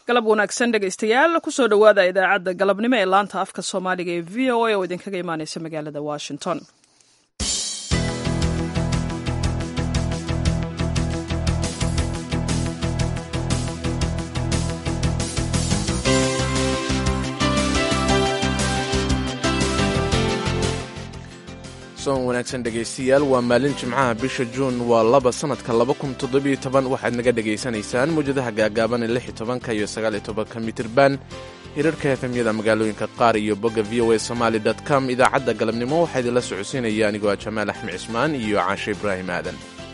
galab wanaagsan dhegaystayaal kusoo dhowaada idaacadda galabnimo ee laanta afka soomaaliga ee v o a oo idinkaga imaaneysa magaalada washington soon wanaagsan dhegaystayaal waa maalin jimcaha bisha juun waa laba sannadka laba kun toddobiyo toban waxaad naga dhegaysanaysaan mawjadaha gaagaaban ee lix iyo tobanka iyo sagaal iyo tobanka mitirban hirarka efemyada magaalooyinka qaar iyo bogga v o a somaali dot com idaacadda galabnimo waxaa idinla socodsiinaya anigoo ah jamaal axmed cismaan iyo caashe ibraahim aadan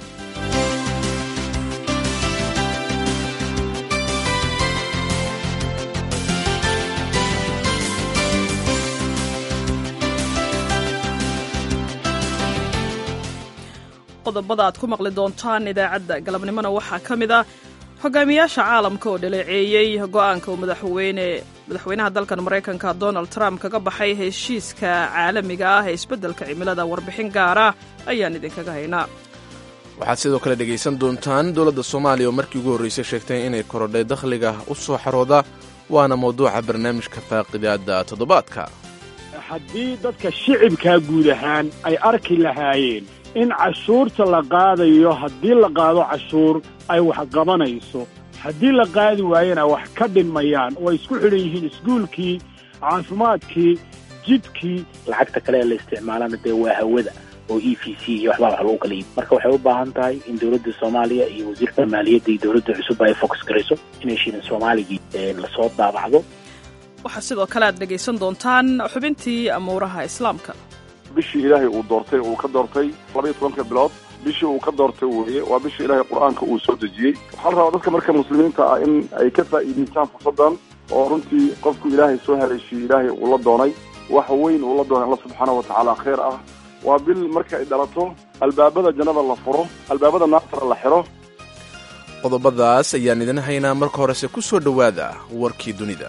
qodobada aad ku maqli doontaan idaacadda galabnimona waxaa ka mid ah hogaamiyaasha caalamka oo dhaleeceeyey go-aanka uu madaxweyne madaxweynaha dalkan maraykanka donald trump kaga baxay heshiiska caalamiga ah ee isbeddelka cimilada warbixin gaara ayaan idinkaga haynaa waxaad sidoo kale dhegaysan doontaan dowladda soomaaliya oo markii ugu horraysay sheegtay inay korodhay dakhliga u soo xarooda waana mawduuca barnaamijka faaqidaada toddobaadka haddii dadka shicibkaa guud ahaan ay arki lahaayeen in cashuurta la qaadayo haddii la qaado cashuur ay wax qabanayso haddii la qaadi waayena wax ka dhinmayaan oo ay isku xidhan yihiin iskuulkii caafimaadkii jidkii lacagta kale ee la isticmaalana dee waa hawada oo e v c iyo waxbaa wax lagu kala iibi marka waxay u baahan tahay in dowladda soomaaliya iyo wasiirka maaliyadda iyo dowladda cusub ay fokus garayso inay shirin soomaaligii lasoo daabacdo waxaa sidoo kale aad dhegaysan doontaan xubintii amuuraha islaamka bishii ilaahay uu doortay uu ka doortay labaiyo tobanka bilood bishii uu ka doortay weeye waa bishii ilaahay qur-aanka uu soo dejiyey waxaa la rabaa dadka marka muslimiinta ah in ay ka faa'iidaystaan fursaddan oo runtii qofku ilaahay soo haleeshiyey ilaahay uu la doonay wax weyn uu la doonay alla subxaana wa tacaala khayr ah waa bil marka ay dhalato albaabada jannada la furo albaabada naartana la xiro qodobadaas ayaan idin haynaa marka horese ku soo dhowaada warkii dunida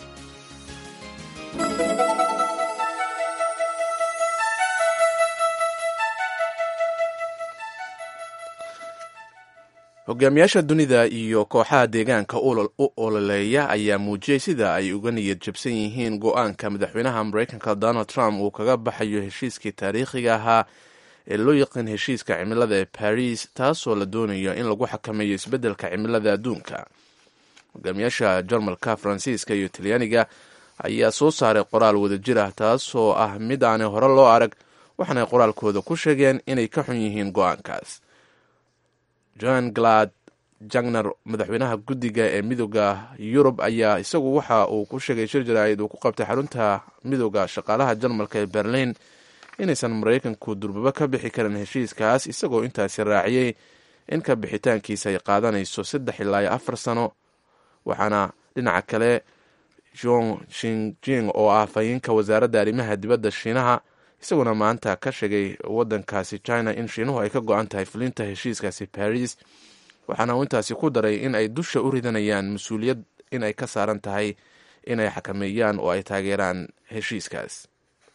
hogaamiyaasha dunida iyo kooxaha deegaanka u ololeeya ayaa muujiyey sida ay uga niyad jabsan yihiin go-aanka madaxweynaha maraykanka donald trump uu kaga baxayo heshiiskii taariikhiga ahaa ee loo yaqaan heshiiska cimilada ee baris taasoo la doonayo in lagu xakameeyo isbeddelka cimilada adduunka hogaamiyaasha jarmalka faransiiska iyo talyaaniga ayaa soo saaray qoraal wadajir ah taasoo ah mid aanay hore loo arag waxaanay qoraalkooda ku sheegeen inay ka xun yihiin go-aankaas john glad jagner madaxweynaha guddiga ee midooda yurub ayaa isagu waxa uu ku sheegay shir jaraa'id uu ku qabtay xarunta midooda shaqaalaha jarmalka ee berlin inaysan maraykanku durbaba ka bixi karin heshiiskaas isagoo intaasi raaciyey in ka bixitaankiisa ay qaadanayso saddex ilaa iyo afar sano waxaana dhinaca kale jon shinjing oo ah fayinka wasaaradda arrimaha dibadda shiinaha isaguna maanta ka sheegay waddankaasi china in shiinuhu ay ka go-an tahay fulinta heshiiskaasi baris waxaana uu intaasi ku daray in ay dusha u ridanayaan mas-uuliyad in ay ka saaran tahay inay xakameeyaan oo ay taageeraan heshiiskaas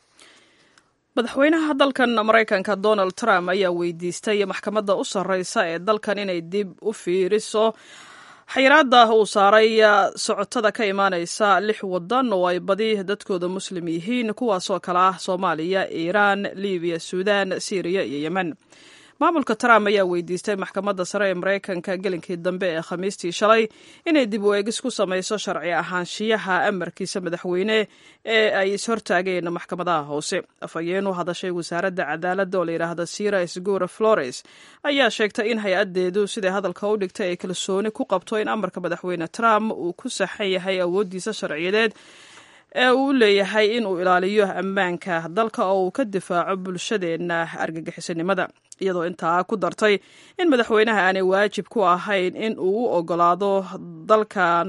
madaxweynaha dalkan maraykanka donald trump ayaa weydiistay maxkamadda u sarreysa ee dalkan inay dib u fiiriso xayiraadda uu saaray socotada ka imaaneysa lix wadan oo ay badi dadkooda muslim yihiin kuwaasoo kale ah soomaaliya iiraan libiya suudan syriya iyo yemen maamulka trump ayaa weydiistay maxkamadda sare ee maraykanka gelinkii dambe ee khamiistii shalay inay dib u eegis ku samayso sharci ahaanshiyaha amarkiisa madaxweyne ee ay ishortaageen maxkamadaha hoose afhayeen u hadashay wasaaradda cadaaladda oo layidhaahda sira sgura flores ayaa sheegtay in hay-addeedu siday hadalka u dhigtay ay kalsooni ku qabto in amarka madaxweyne trump uu ku saxan yahay awooddiisa sharciyadeed ee uu leeyahay in uu ilaaliyo ammaanka dalka oo uu ka difaaco bulshadeenna argagixisanimada iyadoo intaa ku dartay in madaxweynaha aanay waajib ku ahayn in uu u ogolaado dalkan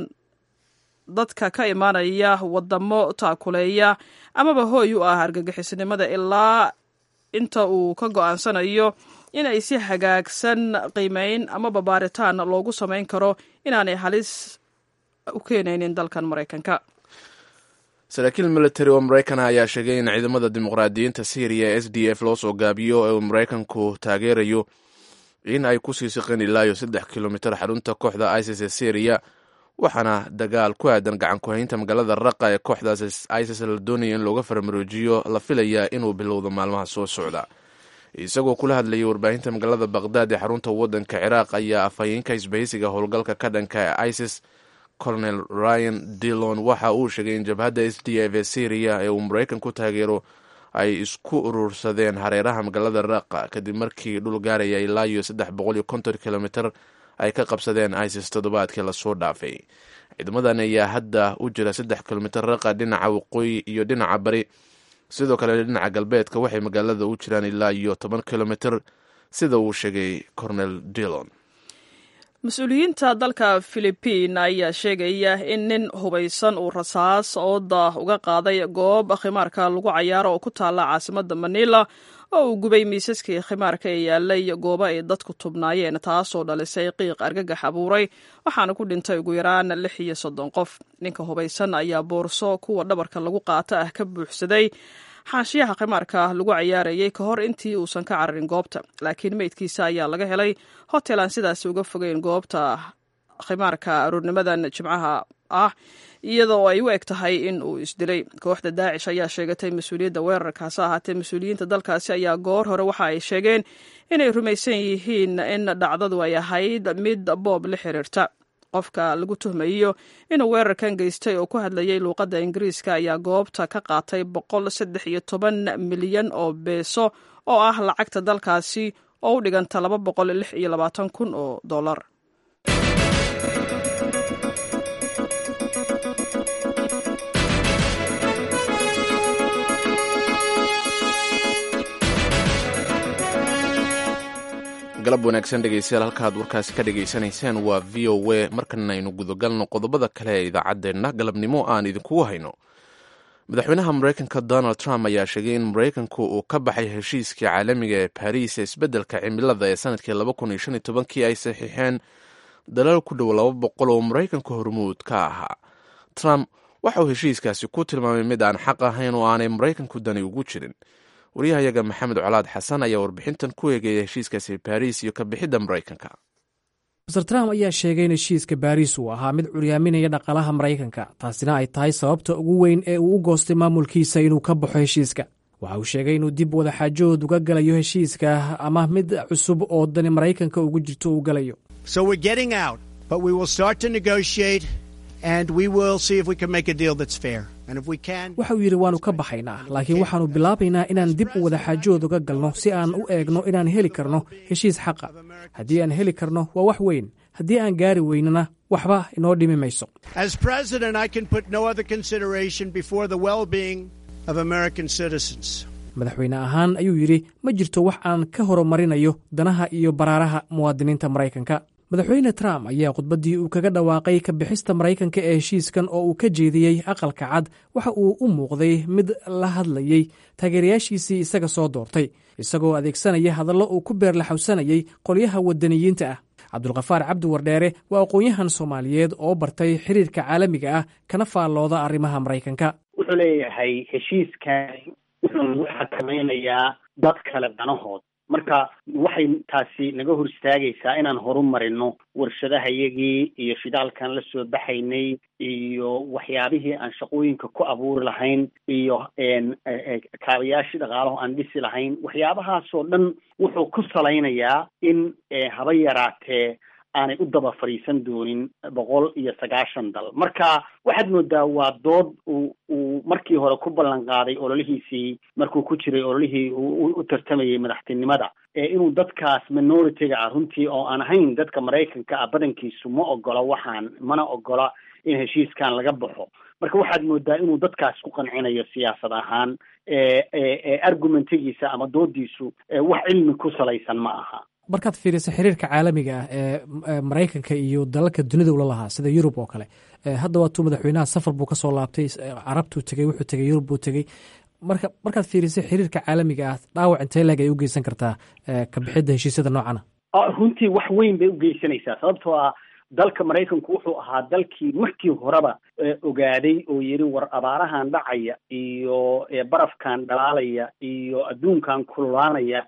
dadka ka imaanaya wadamo taakuleeya amaba hooy u ah argagixisnimada ilaa inta uu ka go-aansanayo in ay si hagaagsan qiimeyn amaba baaritaan loogu samayn karo inaanay halis u keenaynin dalkan maraykanka saraakiil military oo maraykana ayaa sheegay in ciidamada dimuqraadiyiinta syriya ee s d f loo soo gaabiyo ee uu maraykanku taageerayo in ay ku sii siqeen ilaa iyo saddex kilomitir xarunta kooxda isis ee syriya waxaana dagaal ku aadan gacan ku-haynta magaalada raqa ee kooxdaas isis la doonaya in looga faramaroojiyo la filayaa inuu bilowdo maalmaha soo socda isagoo kula hadlayay warbaahinta magaalada baqdaad ee xarunta waddanka ciraaq ayaa afhayeenka isbahaysiga howlgalka ka dhanka ee isis colonel ryan dillon waxa uu sheegay in jabhadda s d f ee syriya ee uu maraykan ku taageero ay isku urursadeen hareeraha magaalada raqa kadib markii dhul gaaraya ilaa iyo saddex boqol iyo konton kilomitr ay ka qabsadeen isis toddobaadkii lasoo dhaafay ciidamadan ayaa hadda u jira saddex kilomitr raqa dhinaca waqooyi iyo dhinaca bari sidoo kale dhinaca galbeedka waxay magaalada u jiraan ilaa iyo toban kilomitr sida uu sheegay cornel dillon mas-uuliyiinta dalka philibiin ayaa sheegaya in nin hubaysan uu rasaas ooda uga qaaday goob khimaarka lagu cayaaro oo ku taalla caasimadda manila oo uu gubay miisaskii khimaarka ee yaalay goobo ay dadku tubnaayeen taasoo dhalisay qiiq argagax abuuray waxaana ku dhintay ugu yaraan lix iyo soddon qof ninka hubaysan ayaa boorso kuwa dhabarka lagu qaata ah ka buuxsaday xaashiyaha khimaarka lagu cayaarayay ka hor intii uusan ka cararin goobta laakiin meydkiisa ayaa laga helay hotel aan sidaasi uga fogeyn goobta khimaarka aroornimadan jimcaha ah iyadoo ay u eg tahay in uu isdilay kooxda daacish ayaa sheegatay mas-uuliyadda weerarkaasi ahaatee mas-uuliyiinta dalkaasi ayaa goor hore waxa ay sheegeen inay rumaysan yihiin in dhacdadu ay ahayd mid boob la xiriirta qofka lagu tuhmayo inuu weerarkan geystay oo ku hadlayay luuqadda ingiriiska ayaa goobta ka qaatay boqol saddex iyo toban milyan oo beeso oo ah lacagta dalkaasi oo u dhiganta laba boqol lix iyo labaatan kun oo dollar galab wanaagsan dhegeystayaal halkaad warkaasi ka dhegaysanayseen waa v o a markana aynu gudagalno qodobada kale ee idaacaddeenna galabnimo aan idinkugu hayno madaxweynaha maraykanka donald trump ayaa sheegay in maraykanku uu ka baxay heshiiskii caalamiga ee baariis ee isbeddelka cimilada ee sanadkii laba kun iyo shan iyo tobankii ay saxiixeen dalal ku dhow laba boqol oo maraykanka hormuud ka ahaa trump waxa uu heshiiskaasi ku tilmaamay mid aan xaq ahayn oo aanay maraykanku dani ugu jirin waryahayaga maxamed colaad xasan ayaa warbixintan ku eegaya heshiiskaasi baariis iyo ka bixidda maraykanka master trump ayaa sheegay in heshiiska baariis uu ahaa mid curyaaminaya dhaqaalaha maraykanka taasina ay tahay sababta ugu weyn ee uu u goostay maamulkiisa inuu ka baxo heshiiska waxa uu sheegay inuu dib wadaxaajood uga galayo heshiiska ama mid cusub oo dani maraykanka ugu jirto uu galayo waxa uu yidhi waannu ka baxaynaa laakiin waxaannu bilaabaynaa inaan dib u wadaxaajood uga galno si aan u eegno inaan heli karno heshiis xaqa haddii aan heli karno waa wax weyn haddii aan gaari weynana waxba inoo dhimi mayso madaxweyne ahaan ayuu yidhi ma jirto wax aan ka horumarinayo danaha iyo baraaraha muwaadiniinta maraykanka madaxweyne trump ayaa khudbaddii uu kaga dhawaaqay ka bixista maraykanka ee heshiiskan oo uu ka jeediyey aqalka cad waxa uu u muuqday mid la hadlayey taageerayaashiisii isaga soo doortay isagoo adeegsanaya hadallo uu ku beerlaxawsanayay qolyaha wadaniyiinta ah cabdulkhafaar cabdi wardheere waa aqoon-yahan soomaaliyeed oo bartay xiriirka caalamiga ah kana faallooda arrimaha maraykanka wuxuu leeyahay heshiiskan wuxuu nagu xakamaynayaa dad kale danahood marka waxay taasi naga hor istaagaysaa inaan horu marino warshadahayagii iyo shidaalkan la soo baxaynay iyo waxyaabihii aan shaqooyinka ku abuuri lahayn iyo kaabayaashii dhaqaalaho aan dhisi lahayn waxyaabahaasoo dhan wuxuu ku salaynayaa in haba yaraatee aanay u daba fadhiisan doonin boqol iyo sagaashan dal marka waxaad moodaa waa dood uu uu markii hore ku ballan qaaday ololihiisii markuu ku jiray ololihii u tartamayay madaxtinimada ee inuu dadkaas minority-ga ah runtii oo aan ahayn dadka maraykanka ah badankiisu ma ogola waxaan mana ogola in heshiiskan laga baxo marka waxaad moodaa inuu dadkaas ku qancinayo siyaasad ahaan argumentigiisa ama doodiisu wax cilmi ku salaysan ma aha markaad fiirisa xiriirka caalamiga ah ee maraykanka iyo dalalka dunida ula lahaa sida yurub oo kale hadda waatuu madaxweynaha safar buu kasoo laabtay carabtuu tegey wuxuu tegey yurub buu tegey marka markaad fiirisa xiriirka caalamiga ah dhaawac intee leeg ay u geysan kartaa ka bixidda heshiisyada noocana runtii wax weyn bay u geysanaysaa sababtoo ah dalka maraykanku wuxuu ahaa dalkii markii horeba ogaaday oo yidhi war abaarahan dhacaya iyo barafkan dhalaalaya iyo adduunkan kululaanaya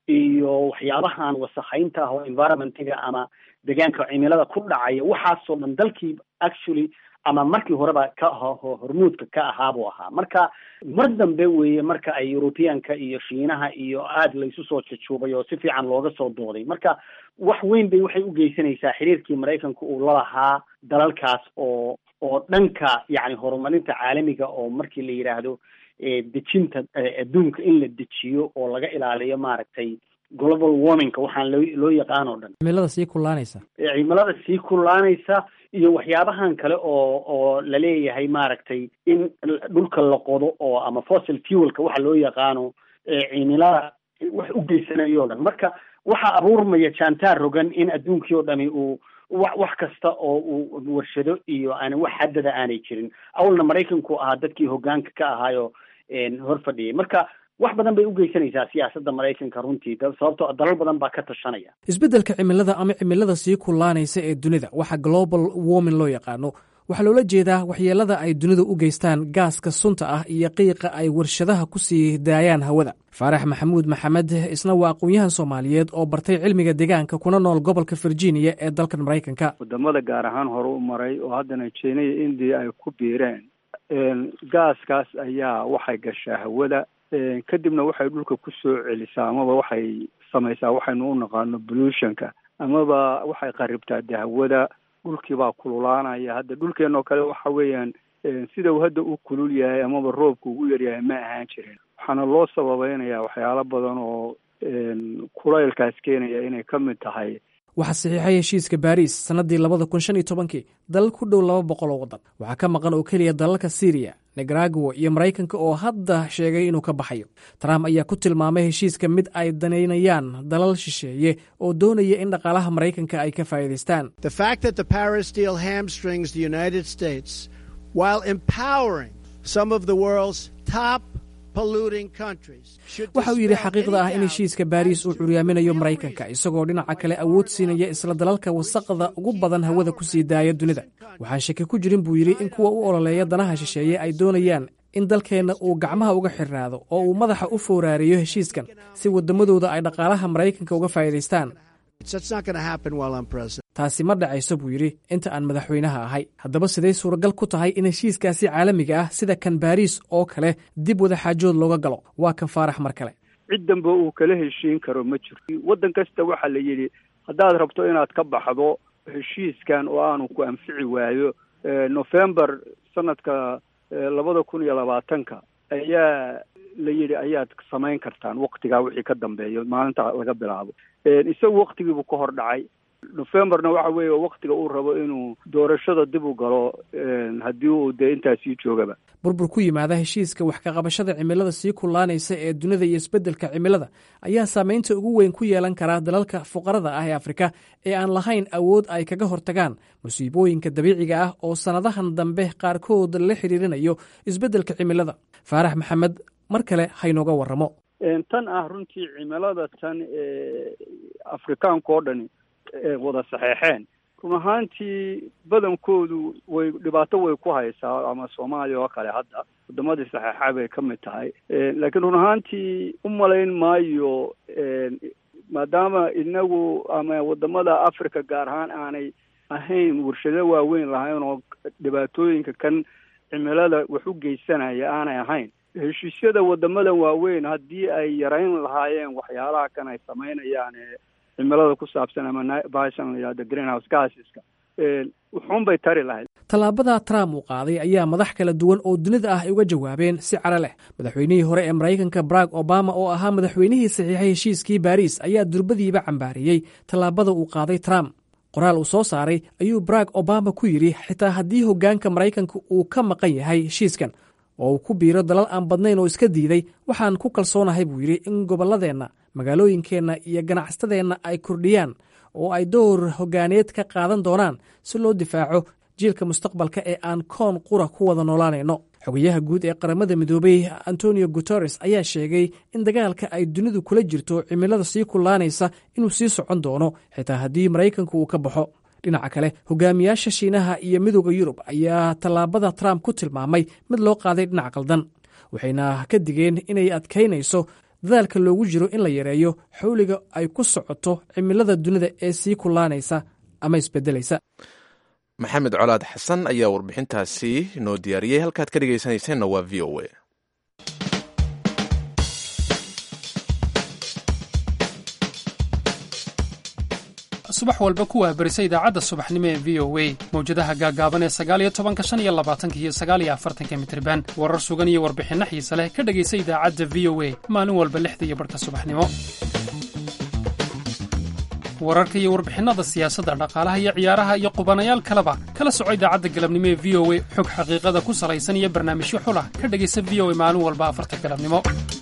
iyo waxyaabahan wasakhaynta ah oo environmentiga ama deegaanka cimilada ku dhacaya waxaasoo dhan dalkii actually ama markii horeba ka hormuudka ka ahaa buu ahaa marka mar dambe weeye marka ay europeanka iyo shiinaha iyo aada laysu soo jujuubay oo si fiican looga soo dooday marka wax weyn bay waxay u geysanaysaa xiriirkii maraykanka uu lalahaa dalalkaas oo oo dhanka yacni horumarinta caalamiga oo markii la yidhaahdo dejinta adduunka in la dejiyo oo laga ilaaliyo maaragtay global warmingka waxaan loo loo yaqaan oo dhan cimilada sii kullaanaysa cimilada sii kullaanaysa iyo waxyaabahan kale oo oo laleeyahay maaragtay in dhulka la qodo oo ama fossil fuelka waxa loo yaqaano cimilada wax u geysanayo o dhan marka waxaa abuurmaya jantaar rogan in adduunkii oo dhami uu wa wax kasta oo uu warshado iyo aan wax haddada aanay jirin awalna maraykanku ahaa dadkii hoggaanka ka ahaayo hor fadhiyay marka wax badan bay u geysanaysaa siyaasadda maraykanka runtii sababtoo dalal badan baa ka tashanaya isbeddelka cimilada ama cimilada sii kullaanaysa ee dunida waxa global warming loo yaqaano waxaa loola jeedaa waxyeelada ay dunidu u geystaan gaaska sunta ah iyo qiiqa ay warshadaha ku sii daayaan hawada faarax maxamuud maxamed isna waa aqoon-yahan soomaaliyeed oo bartay cilmiga deegaanka kuna nool gobolka virginia ee dalkan maraykanka wadamada gaar ahaan hore u maray oo haddana jina iyo indiya ay ku biireen gaaskaas ayaa waxay gashaa hawada kadibna waxay dhulka ku soo celisaa amaba waxay samaysaa waxaynu u naqaano pollutionka amaba waxay qaribtaa de hawada dhulkiibaa kululaanaya hadda dhulkeen oo kale waxa weeyaan sida uu hadda u kulul yahay amaba roobka ugu yaryahay ma ahaan jirin waxaana loo sababeynaya waxyaalo badan oo kulaylkaas keenaya inay ka mid tahay waxaa saxiixay heshiiska baariis sannadii labada kun shan iyo tobankii dalal ku dhow laba boqol oo waddan waxaa ka maqan oo keliya dalalka syriya nicaragua iyo maraykanka oo hadda sheegay inuu ka baxayo trump ayaa ku tilmaamay heshiiska mid ay danaynayaan dalal shisheeye oo doonaya in dhaqaalaha maraykanka ay ka faa'iidaystaan waxa uu yidhi xaqiiqda ah in heshiiska baariis uu curyaaminayo maraykanka isagoo dhinaca kale awood siinaya isla dalalka wasaqda ugu badan hawada ku sii daaya dunida waxaan shaki ku jirin buu yidhi in kuwa u ololeeya danaha shisheeye ay doonayaan in dalkeenna uu gacmaha uga xirnaado oo uu madaxa u fowraariyo heshiiskan si waddamadooda ay dhaqaalaha maraykanka uga faa'iidaystaan taasi ma dhacayso buu yidhi inta aan madaxweynaha ahay haddaba siday suuragal ku tahay in heshiiskaasi caalamiga ah sida kan baariis oo kale dib wadaxaajood looga galo waa kan faarax mar kale cid danba uu kala heshiin karo ma jirto waddan kasta waxaa la yidhi haddaad rabto inaad ka baxdo heshiiskan oo aanu ku anfici waayo november sanadka labada kun iyo labaatanka ayaa la yidhi ayaad samayn kartaan waktigaa wixii ka dambeeyo maalinta laga bilaabo isagu waktigiibuu ka hor dhacay novemberna waxa weeye waktiga uu rabo inuu doorashada dib u galo haddii uu dee intaas sii joogaba burbur ku yimaada heshiiska wax kaqabashada cimilada sii kullaanaysa ee dunida iyo isbeddelka cimilada ayaa saameynta ugu weyn ku yeelan karaa dalalka fuqarada ah ee afrika ee aan lahayn awood ay kaga hortagaan musiibooyinka dabiiciga ah oo sannadahan dambe qaarkood la xidhiirinayo isbeddelka cimilada faarax maxamed mar kale haynooga warramo tan ah runtii cimilada tan afrikaanka oo dhani wada saxeexeen run ahaantii badankoodu way dhibaato way ku haysaa ama soomaaliya oo kale hadda wadamadii saxeexa bay ka mid tahay laakiin run ahaantii u malayn maayo maadaama inagu ama wadamada africa gaar ahaan aanay ahayn warshado waaweyn lahayn oo dhibaatooyinka kan cimilada wax u geysanaya aanay ahayn heshiisyada wadamadan waaweyn haddii ay yarayn lahaayeen waxyaalaha kan ay samaynayaan cimilada ku saabsan ama bahashan la yihahdo greenhouse gaseska wuxuun bay tari lahayd tallaabada trump uu qaaday ayaa madax kala duwan oo dunida ah ay uga jawaabeen si caro leh madaxweynihii hore ee maraykanka barack obama oo ahaa madaxweynihii saxiixay heshiiskii baariis ayaa durbadiiba cambaariyey tallaabada uu qaaday trump qoraal uu soo saaray ayuu barack obama ku yidhi xitaa haddii hoggaanka maraykanka uu ka maqan yahay heshiiskan oo uu ku biiro dalal aan badnayn oo iska diiday waxaan ku kalsoonahay buu yidhi in gobolladeenna magaalooyinkeenna iyo ganacsatadeenna ay kordhiyaan oo ay door hoggaaneed ka qaadan doonaan si loo difaaco jiilka mustaqbalka ee aan koon qura ku wada noolaanayno xogayaha guud ee qaramada midoobay antonio guteres ayaa sheegay in dagaalka ay dunidu kula jirto cimilada sii kullaanaysa inuu sii socon doono xitaa haddii maraykanku uu ka baxo dhinaca kale hogaamiyaasha shiinaha iyo midooda yurub ayaa tallaabada trump ku tilmaamay mid loo qaaday dhinac qaldan waxayna ka digeen inay adkaynayso dadaalka loogu jiro in la yareeyo xawliga ay ku socoto cimilada dunida ee sii kulaanaysa ama isbedelaysa maxamed colaad xasan ayaa warbixintaasi noo diyaariyey halkaad ka dhegaysanayseena waa v o a subax walba ku wahbarisa idaacadda subaxnimo ee v o a mawjadaha gaagaaban ee sagaaliyo tobanka shan iyo labaatanka iyo sagaaliyo afartanka mitriban warar sugan iyo warbixinno xiise leh ka dhegaysa idaacadda v o a maalin walba lixda iyo barhka subaxnimo wararka iyo warbixinnada siyaasadda dhaqaalaha iyo ciyaaraha iyo qubanayaal kaleba kala soco idaacadda galabnimo ee v o a xog xaqiiqada ku salaysan iyo barnaamijyo xulah ka dhegaysa v o a maalin walba afarta galabnimo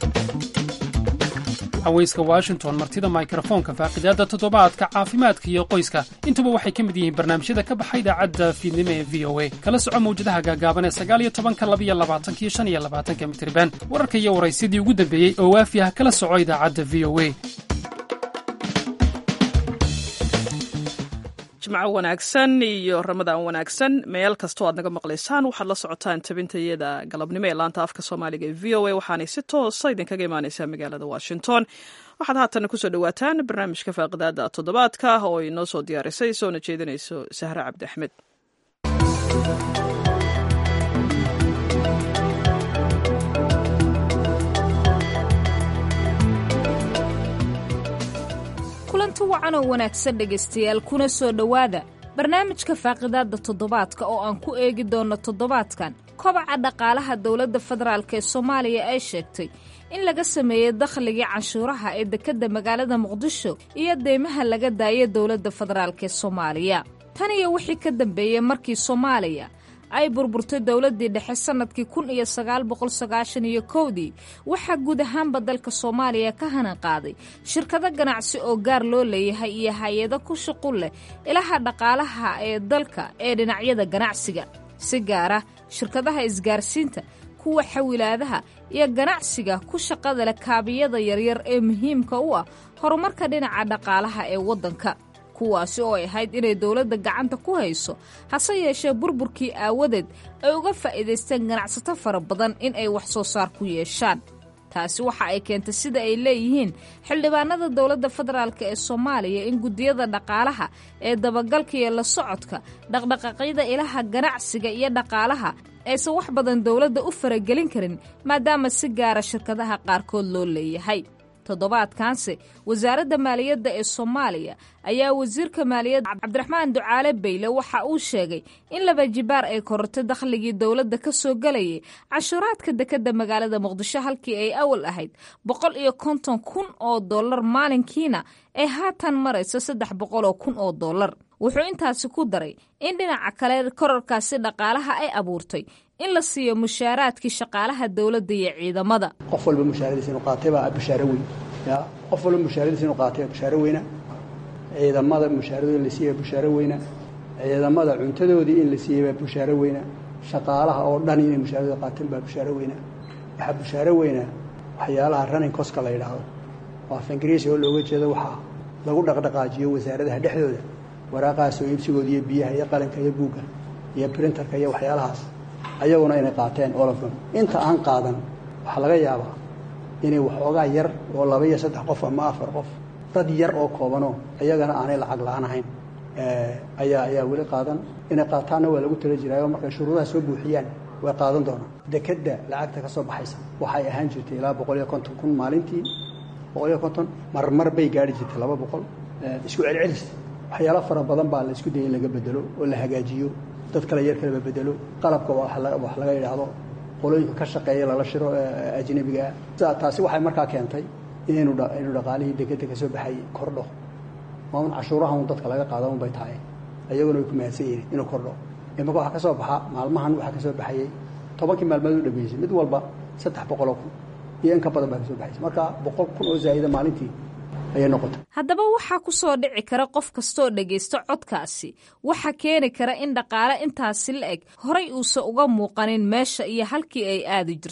haweyska washington martida mikrofoonka faaqidaadda toddobaadka caafimaadka iyo qoyska intuba waxay ka mid yihiin barnaamijyada ka baxa idaacadda fiidnimo ee v o a kala soco mawjadaha gaagaaban ee sagaaliyo tobanka labiyo labaatanka iyo shan iyo labaatanka mitriban wararka iyo waraysyadii ugu dambeeyey oo waafi ah kala soco idaacadda v o a jimco wanaagsan iyo ramadaan wanaagsan meel kastoo aad naga maqlaysaan waxaad la socotaan tabintayada galabnimo ee laanta afka soomaaliga ee v o a waxaanay si toosa idinkaga imaaneysaa magaalada washington waxaad haatana kusoo dhawaataan barnaamijka faaqidaada toddobaadka oo ay noo soo diyaarisay soona jeedinayso sahre cabdi axmed kulanti wacan oo wanaagsan dhegaystayaal kuna soo dhowaada barnaamijka faaqidaadda toddobaadka oo aan ku eegi doonno toddobaadkan kobaca dhaqaalaha dowladda federaalk ee soomaaliya ay sheegtay in laga sameeyey dakhligii canshuuraha ee dekedda magaalada muqdisho iyo deymaha laga daayay dowladda federaalk ee soomaaliya tan iyo wixii ka dambeeyey markii soomaaliya ay burburtay dowladdii dhexe sannadkii kun iyo sagaal boqol sagaashan iyo kowdii waxaa guud ahaanba dalka soomaaliya ka hanan qaaday shirkado ganacsi oo gaar loo leeyahay iyo hay-ado ku shuqul leh ilaha dhaqaalaha ee dalka ee dhinacyada ganacsiga si gaara shirkadaha isgaarsiinta kuwa xawilaadaha iyo ganacsiga ku shaqada leh kaabiyada yaryar ee muhiimka u ah horumarka dhinaca dhaqaalaha ee waddanka kuwaasi oo ay ahayd inay dowladda gacanta ku hayso hase yeeshee burburkii aawadeed ay uga faa'iidaysteen ganacsato fara badan in ay wax soo saar ku yeeshaan taasi waxa ay keentay sida ay leeyihiin xildhibaanada dowladda federaalk ee soomaaliya in guddiyada dhaqaalaha ee dabagalka iyo la socodka dhaqdhaqaaqyada ilaha ganacsiga iyo dhaqaalaha aysan wax badan dowladda u faragelin karin maadaama si gaara shirkadaha qaarkood loo leeyahay toddobaadkaanse wasaaradda maaliyadda ee soomaaliya ayaa wasiirka maaliyadda cabdiraxmaan ducaale bayle waxa uu sheegay in laba jibaar ay korortay dakhligii dowladda ka soo gelayay cashuuraadka dekedda magaalada muqdisho halkii ay awal ahayd boqol iyo konton kun oo dollar maalinkiina ay haatan marayso saddex boqol oo kun oo dollar wuxuu intaasi ku daray in dhinaca kale kororkaasi dhaqaalaha ay abuurtay in la siiyo mushaaraadkii shaqaalaha dowladda iyo ciidamada qof walba mushaaradiisa inuu qaatay baa bushaaro weyn ya qof walba mushaaradiisa inuu qaatay bushaaro weyna ciidamada mushaaradooda in la siiyey bushaaro weyna ciidamada cuntadoodii in la siiyey baa bushaaro weyna shaqaalaha oo dhan inay mushaaradooda qaateen baa bushaaro weyna waxaa bushaaro weyna waxyaalaha running coska la yidhaahdo oo af ingiriisi oo looga jeedo waxaa lagu dhaqdhaqaajiyo wasaaradaha dhexdooda waraaqahaas oo iibsigooda iyo biyaha iyo qalinka iyo buugga iyo printerka iyo waxyaalahaas ayaguna inay qaateen olofdhan inta aan qaadan waxaa laga yaabaa inay waxoogaa yar oo laba iyo saddex qof ama afar qof dad yar oo koobanoo iyagana aanay lacag la-aan ahayn ayaa ayaa weli qaadan inay qaataanna waa lagu tala jiraayo markay shuruudaha soo buuxiyaan way qaadan doonaan dekedda lacagta ka soo baxaysa waxay ahaan jirtay ilaa boqol iyo konton kun maalintii boqol iyo konton marmar bay gaari jirtay laba boqol isku celcelis waxyaalo fara badan baa la isku dayay in laga bedelo oo la hagaajiyo dad kale yar kaleba bedelo qalabka wax laga yidhaahdo qolooyinka ka shaqeeya lala shiro ajnabigaa taasi waxay markaa keentay inaynu inuu dhaqaalihii dekedda ka soo baxay kordho maaun cashuuraha un dadka laga qaada un bay tahay ayaguna way ku mahadsan yihiin inuu kordho imaka waxaa ka soo baxa maalmahan waxaa ka soo baxayey tobankii maalmood u dhameysay mid walba saddex boqoloo kun iyo in ka badan baa ka soo baxaysa marka boqol kun oo zaa'ida maalintii ayay noqotay haddaba waxaa ku soo dhici kara qof kastooo dhegaysto codkaasi waxaa keeni kara in dhaqaale intaasi la eg horay uusan uga muuqanin meesha iyo halkii ay aadi jirtay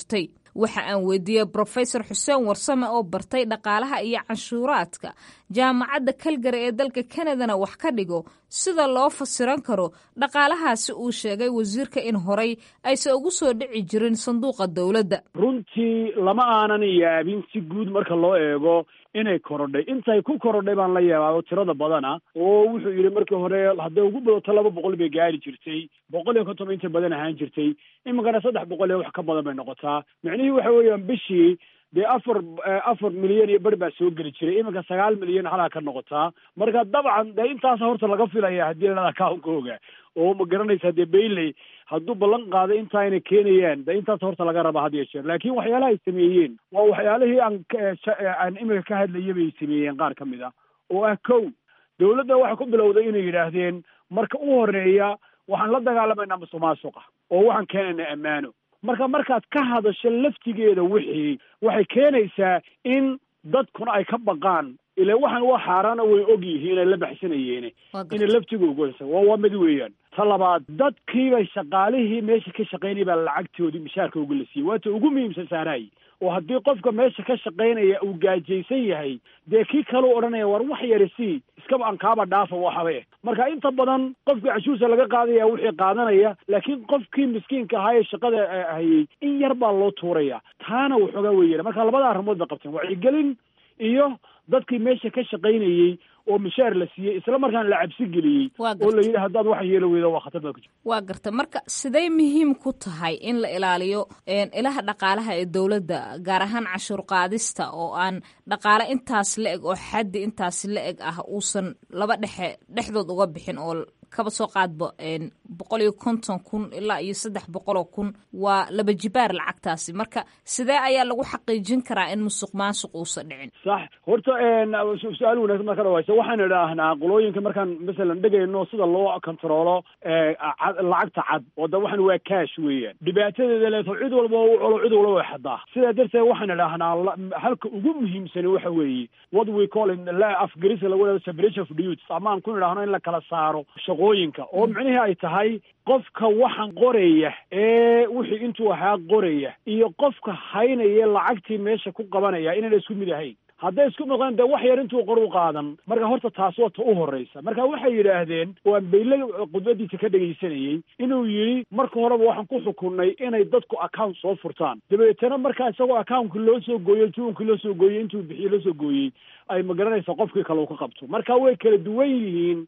waxa aan weydiiyey brofesor xuseen warsame oo bartay dhaqaalaha iyo canshuuraadka jaamacadda kalgary ee dalka kanadana wax ka dhigo sida loo fasiran karo dhaqaalahaasi uu sheegay wasiirka in horay aysan ugu soo dhici jirin sanduuqa dowladda runtii lama aanan yaabin si guud marka loo eego inay korodhay intay ku korodhay baan la yaabaa tirada badana oo wuxuu yidhi markii hore hadday ugu badato laba boqol bay gaari jirtay boqol iyo konton inta badan ahaan jirtay iminkana saddex boqol iyo wax ka badan bay noqotaa micnihii waxa weeyaan bishii dee afar afar milyan iyo ber baa soo geli jiray iminka sagaal milyan halaa ka noqotaa marka dabcan dee intaas horta laga filaya haddii ladhada account-kooga oo ma garanaysaa dee bayley hadduu ballan qaado intaa inay keenayaan de intaas horta laga rabaa had iyo jeer laakiin waxyaalaha ay sameeyeen waa waxyaalihii aan aan imika ka hadlayay bay sameeyeen qaar ka mid ah oo ah kow dawladda waxay ku bilowday inay yidhaahdeen marka u horeeya waxaan la dagaalamaynaa musuq maasuqa oo waxaan keenaynaa ammaano marka markaad ka hadasho laftigeeda wixii waxay keenaysaa in dadkuna ay ka baqaan ile waxaan waa xaaraana way og yihiin ay la baxsanayeene inay laftigooga waa waa mid weeyaan ta labaad dadkiibay shaqaalihii meesha ka shaqaynaya baa lacagtoodii mishaarkooga la siiyey waata ugu muhiimsan saaraay oo haddii qofka meesha ka shaqaynaya uu gaajaysan yahay dee kii kaleu odhanaya war wax yari sii iskaba aan kaaba dhaafa waxabe marka inta badan qofkii cashuursa laga qaadaya wixii qaadanaya laakiin qofkii miskiinka ahaa ee shaqada hayay in yar baa loo tuuraya taana waxoogaa weeyana marka labada arrimood bay qabteen wacyigelin iyo dadkii meesha ka shaqaynayey oo mishaar la siiyey isla markaana la cabsi geliyey oo la yidhi haddaad waxa yeelo weydo waa khatar baad ku jirta waa garta marka siday muhiim ku tahay in la ilaaliyo ilaha dhaqaalaha ee dowladda gaar ahaan cashuur qaadista oo aan dhaqaale intaas la eg oo xaddi intaas la eg ah uusan laba dhexe dhexdood uga bixin oo kaba soo qaadba boqol iyo konton kun ilaa iyo saddex boqoloo kun waa laba jibaar lacagtaasi marka sidee ayaa lagu xaqiijin karaa in musuq maasuq uusan dhicin sax horta su-aal wanaagsan marka dhawaysa waxaan idhaahnaa qolooyinka markaan masalan dhegayno sida loo kontaroolo lacagta cad oo da waxan waa cash weeyaan dhibaatadeeda leeto cid walba u colo cid walba way xadaa sidaa darteed waxaan idhaahnaa halka ugu muhiimsani waxa weeye what we call in afgarisa lagu dhahdo separation of duties ama aan ku idhaahno in la kala saaro shaqooyinka oo micnihii ay tahay qofka waxaan qoraya ee wixii intuu ahaa qoraya iyo qofka haynaya lacagtii meesha ku qabanaya inayna isku mid ahayn hadday isku noqdeen dee wax yar intuu qor u qaadan marka horta taas waa ta u horreysa marka waxay yidhaahdeen waan bayle khudbadiisa ka dhegaysanayey inuu yidhi marka horeba waxaan ku xukunnay inay dadku account soo furtaan dabeetana markaa isagoo accountka loo soo gooyey tuunkii loo soo gooyey intuu bixiye loo soo gooyey ay ma garanaysa qofkii kale uu ka qabto marka way kala duwan yihiin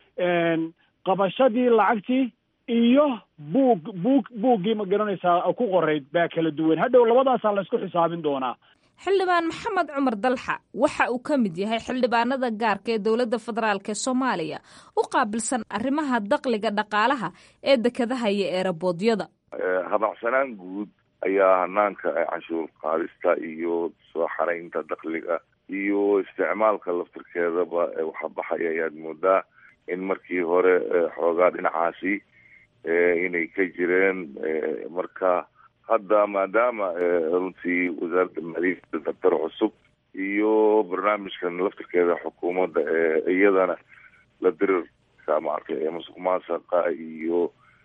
qabashadii lacagtii iyo buug buug buuggii ma garanaysaa ku qorayd baa kala duwan hadhow labadaasaa la isku xisaabin doonaa xildhibaan maxamed cumar dalxa waxa uu ka mid yahay xildhibaanada gaarka ee dowladda federaalk ee soomaaliya u qaabilsan arrimaha daqliga dhaqaalaha ee dekedaha iyo eeraboodyada habacsanaan guud ayaa hanaanka canshuur qaadista iyo soo xaraynta dakliga iyo isticmaalka laftirkeedaba waxa baxaya ayaad moodaa in markii hore xoogaa dhinacaasi inay ka jireen marka hadda maadaama runtii wasaaradda maaliyadda daktar cusub iyo barnaamijkan laftirkeeda xukuumadda iyadana la dirirka maaragtay musuq maasaqa iyo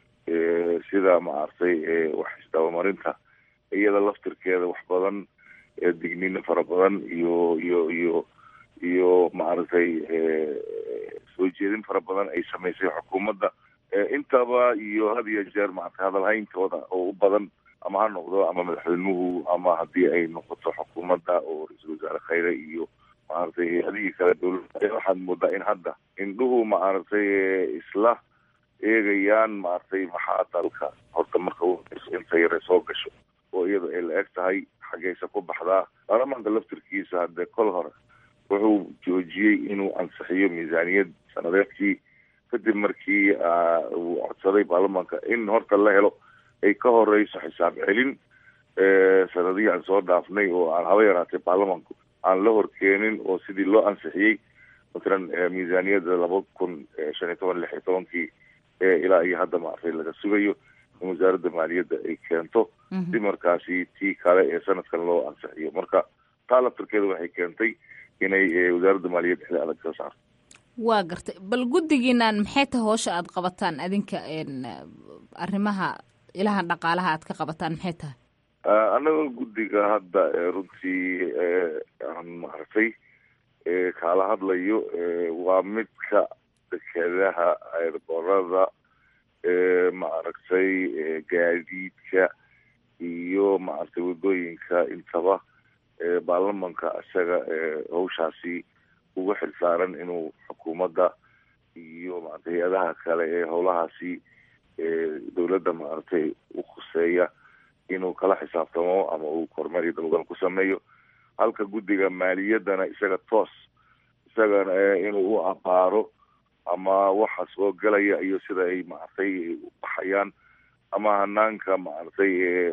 sida maaragtay wax isdabamarinta iyada laftirkeeda wax badan dignino fara badan iyo iyo iyo iyo maaragtay soo jeedin fara badan ay samaysay xukuumadda intaba iyo had iyo jeer maaragtay hadalhayntooda oo u badan ama ha noqdo ama madaxweynuhu ama haddii ay noqoto xukuumadda oo ra-iisul wasaare khayre iyo maaragtay hay-adihii kale dowladda waxaad moodaa in hadda indhuhu maaragtay isla eegayaan maaragtay maxaa dalka horta marka inta yare soo gasho oo iyada ay la eg tahay xaggeysa ku baxdaa baarlamaanka laftirkiisa haddee kol hore wuxuu joojiyey inuu ansixiyo miisaaniyad sanadeedkii kadib markii uu codsaday baarlamaanka in horta la helo ay ka horeyso xisaab celin sanadihii aan soo dhaafnay oo aan haba yaraatay baarlamaanku aan la horkeenin oo sidii loo ansixiyey matalan miisaaniyadda laba kun shan iyo toban lix iyo tobankii ilaa iyo hadda maaragtay laga sugayo in wasaaradda maaliyadda ay keento si markaasi tii kale ee sanadkan loo ansixiyo marka taa laftirkeeda waxay keentay inay wasaaradda maaliyadda xili adag ka saarto waa gartay bal guddigiinaan maxay tahay hoosha aada qabataan adinka arrimaha ilahan dhaqaalaha aad ka qabataan maxay tahay annagoo guddiga hadda runtii aan maaragtay kaala hadlayo waa midka dekedaha airborada maaragtay gaadiidka iyo maaragtay waddooyinka intaba baarlamanka isaga hawshaasi uga xilsaaran inuu xukuumadda iyo maaragtay hay-adaha kale ee howlahaasi dowladda maaragtay u khuseeya inuu kala xisaabtamo ama uu kormeer iyo dabagal ku sameeyo halka guddiga maaliyaddana isaga toos isagana inuu u abaaro ama waxa soo gelaya iyo sida ay maaragtay u baxayaan ama hanaanka maaragtay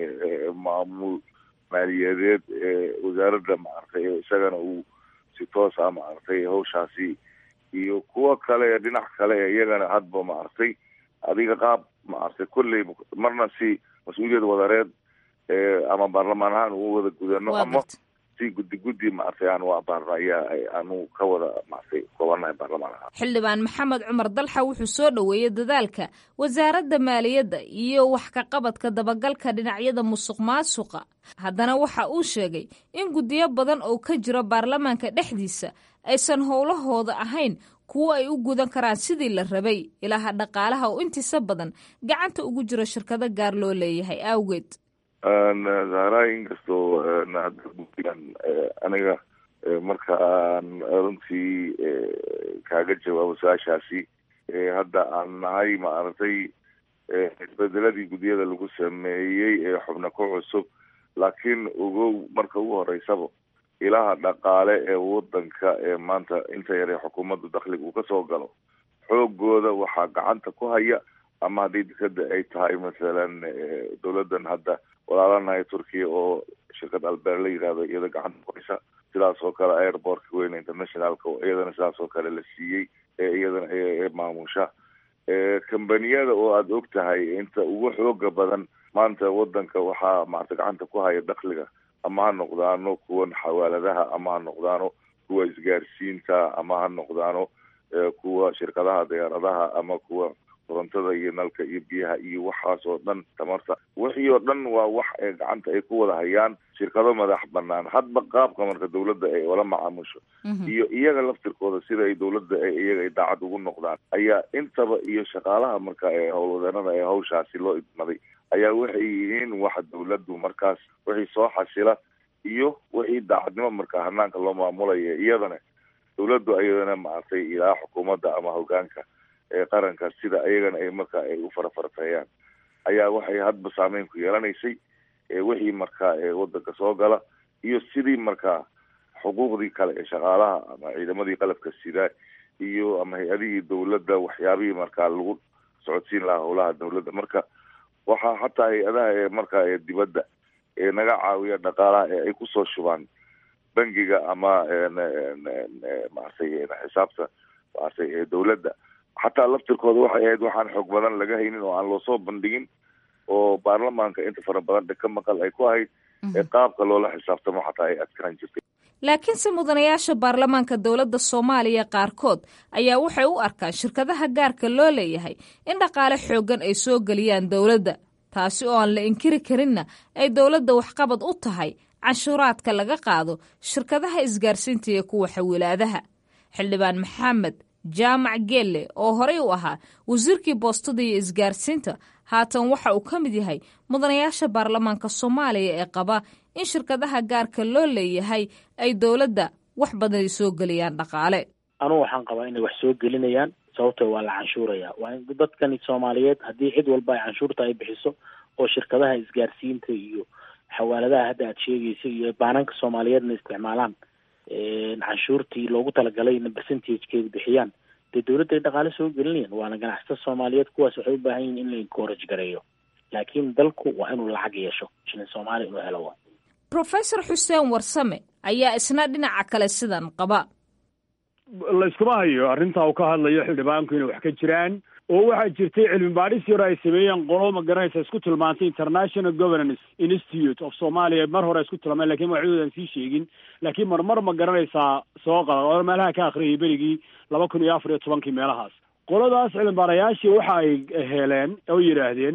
maamul maaliyadeed wasaaradda maaragtay isagana uu si toos ah maaragtay hawshaasi iyo kuwa kale dhinac kale iyagana hadba maaragtay adiga qaab maaragtay kolley marna si mas-uuliyad wadareed ama baarlamaan ahaan uu wada gudano ama si guddi guddi maaragtay aan u abaarno ayaa aanu ka wada maaragtay koobanahay baarlamaan ahaan xildhibaan maxamed cumar dalxa wuxuu soo dhoweeyey dadaalka wasaaradda maaliyadda iyo wax ka qabadka dabagalka dhinacyada musuq maasuqa haddana waxa uu sheegay in guddiyo badan oo ka jiro baarlamaanka dhexdiisa aysan howlahooda ahayn kuwo ay u gudan karaan sidii la rabay ilaaha dhaqaalaha oo intiisa badan gacanta ugu jiro shirkado gaar loo leeyahay awgeed zahra inkastoo hadda guddigan aniga marka aan runtii kaaga jawaabo su-aashaasi hadda aan nahay maaragtay isbedeladii guddiyada lagu sameeyey ee xubna ku cusub laakiin ogow marka ugu horeysaba ilaha dhaqaale ee wadanka ee maanta inta yare xukuumaddu dakhliga uu kasoo galo xoogooda waxaa gacanta ku haya ama haddii dekada ay tahay masalan dowladan hadda walaalanahay turkiya oo shirkad albeer la yidhahdo iyada gacanta ku haysa sidaas oo kale airportka weyne internationalka oo iyadana sidaas oo kale la siiyey ee iyadana ee maamusha kambaniyada oo aada og tahay inta ugu xooga badan maanta wadanka waxaa maarata gacanta ku haya dakhliga ama ha noqdaano kuwan xawaaladaha ama ha noqdaano kuwa isgaarsiinta ama ha noqdaano kuwa shirkadaha diyaaradaha ama kuwa korontada iyo nalka iyo biyaha iyo waxaas oo dhan tamarta wixii oo dhan waa wax ee gacanta ay ku wada hayaan shirkado madax banaan hadba qaabka marka dawladda ay ola macaamusho iyo iyaga laftirkooda sida ay dawladda iyaga ay daacad ugu noqdaan ayaa intaba iyo shaqaalaha marka ee howlwadeenada ee hawshaasi loo idmaday ayaa waxay yihiin waxa dawladdu markaas wixii soo xasila iyo wixii daacadnimo marka hanaanka loo maamulaya iyadana dawladdu ayadana maaragtay ilaa xukuumadda ama hogaanka ee qaranka sida iyagana ay marka ay u farafarteeyaan ayaa waxay hadba saameyn ku yeelanaysay wixii marka wadanka soo gala iyo sidii marka xuquuqdii kale ee shaqaalaha ama ciidamadii qalabka sida iyo ama hay-adihii dawladda waxyaabihii markaa lagu socodsiin lahaa howlaha dawladda marka waxaa xataa hay-adaha ee marka ee dibadda ee naga caawiya dhaqaalaha ee ay kusoo shubaan bangiga ama maaragtay xisaabta maaragtay dawladda xataa laftirkooda waxay ahayd waxaan xoog badan laga haynin oo aan loosoo bandhigin oo baarlamaanka inta fara badan dhaka maqal ay ku ahayd ee qaabka loola xisaabtamo xataa ay adkaan jirtay laakiinse mudanayaasha baarlamaanka dowladda soomaaliya qaarkood ayaa waxay u arkaan shirkadaha gaarka loo leeyahay in dhaqaale xooggan ay soo geliyaan dowladda taasi oo aan la inkiri karinna ay dowladda waxqabad u tahay canshuuraadka laga qaado shirkadaha isgaarsiinta iyo kuwa xawilaadaha xildhibaan maxamed jaamac geelle oo horey u ahaa wasiirkii boostada iyo isgaarsiinta haatan waxa uu ka mid yahay mudanayaasha baarlamaanka soomaaliya ee qaba in shirkadaha gaarka loo leeyahay ay dowladda wax badan ay soo geliyaan dhaqaale anugu waxaan qabaa inay wax soo gelinayaan sababto waa la canshuuraya waa in dadkani soomaaliyeed haddii cid walba ay canshuurta ay bixiso oo shirkadaha isgaarsiinta iyo xawaaladaha hadda aad sheegaysa iyo baananka soomaaliyeedna isticmaalaan canshuurtii loogu talagalay percentagekeeda bixiyaan dee dawladda ay dhaqaale soo gelinayaan waana ganacsatada soomaaliyeed kuwaas waxay u baahan yihin in la encourage gareeyo laakiin dalku waa inuu lacag yeesho shilin soomaaliya inuu helo wa professor xuseen warsame ayaa isna dhinaca kale sidan qaba layskuma hayo arrintaa uu ka hadlayo xildhibaanku inay wax ka jiraan oo waxaa jirtay cilmi baadhis yar ay sameeyeen qolo ma garanaysa isku tilmaantay international governance institute of somalia mar hore isku tilmaameen lakin magacdoodan sii sheegin laakiin marmar ma garanaysaa soo qada oo meelaha ka akriyay berigii laba kun iyo afar iyo tobankii meelahaas qoladaas cilmi baarayaashii waxa ay heleen oo yidhaahdeen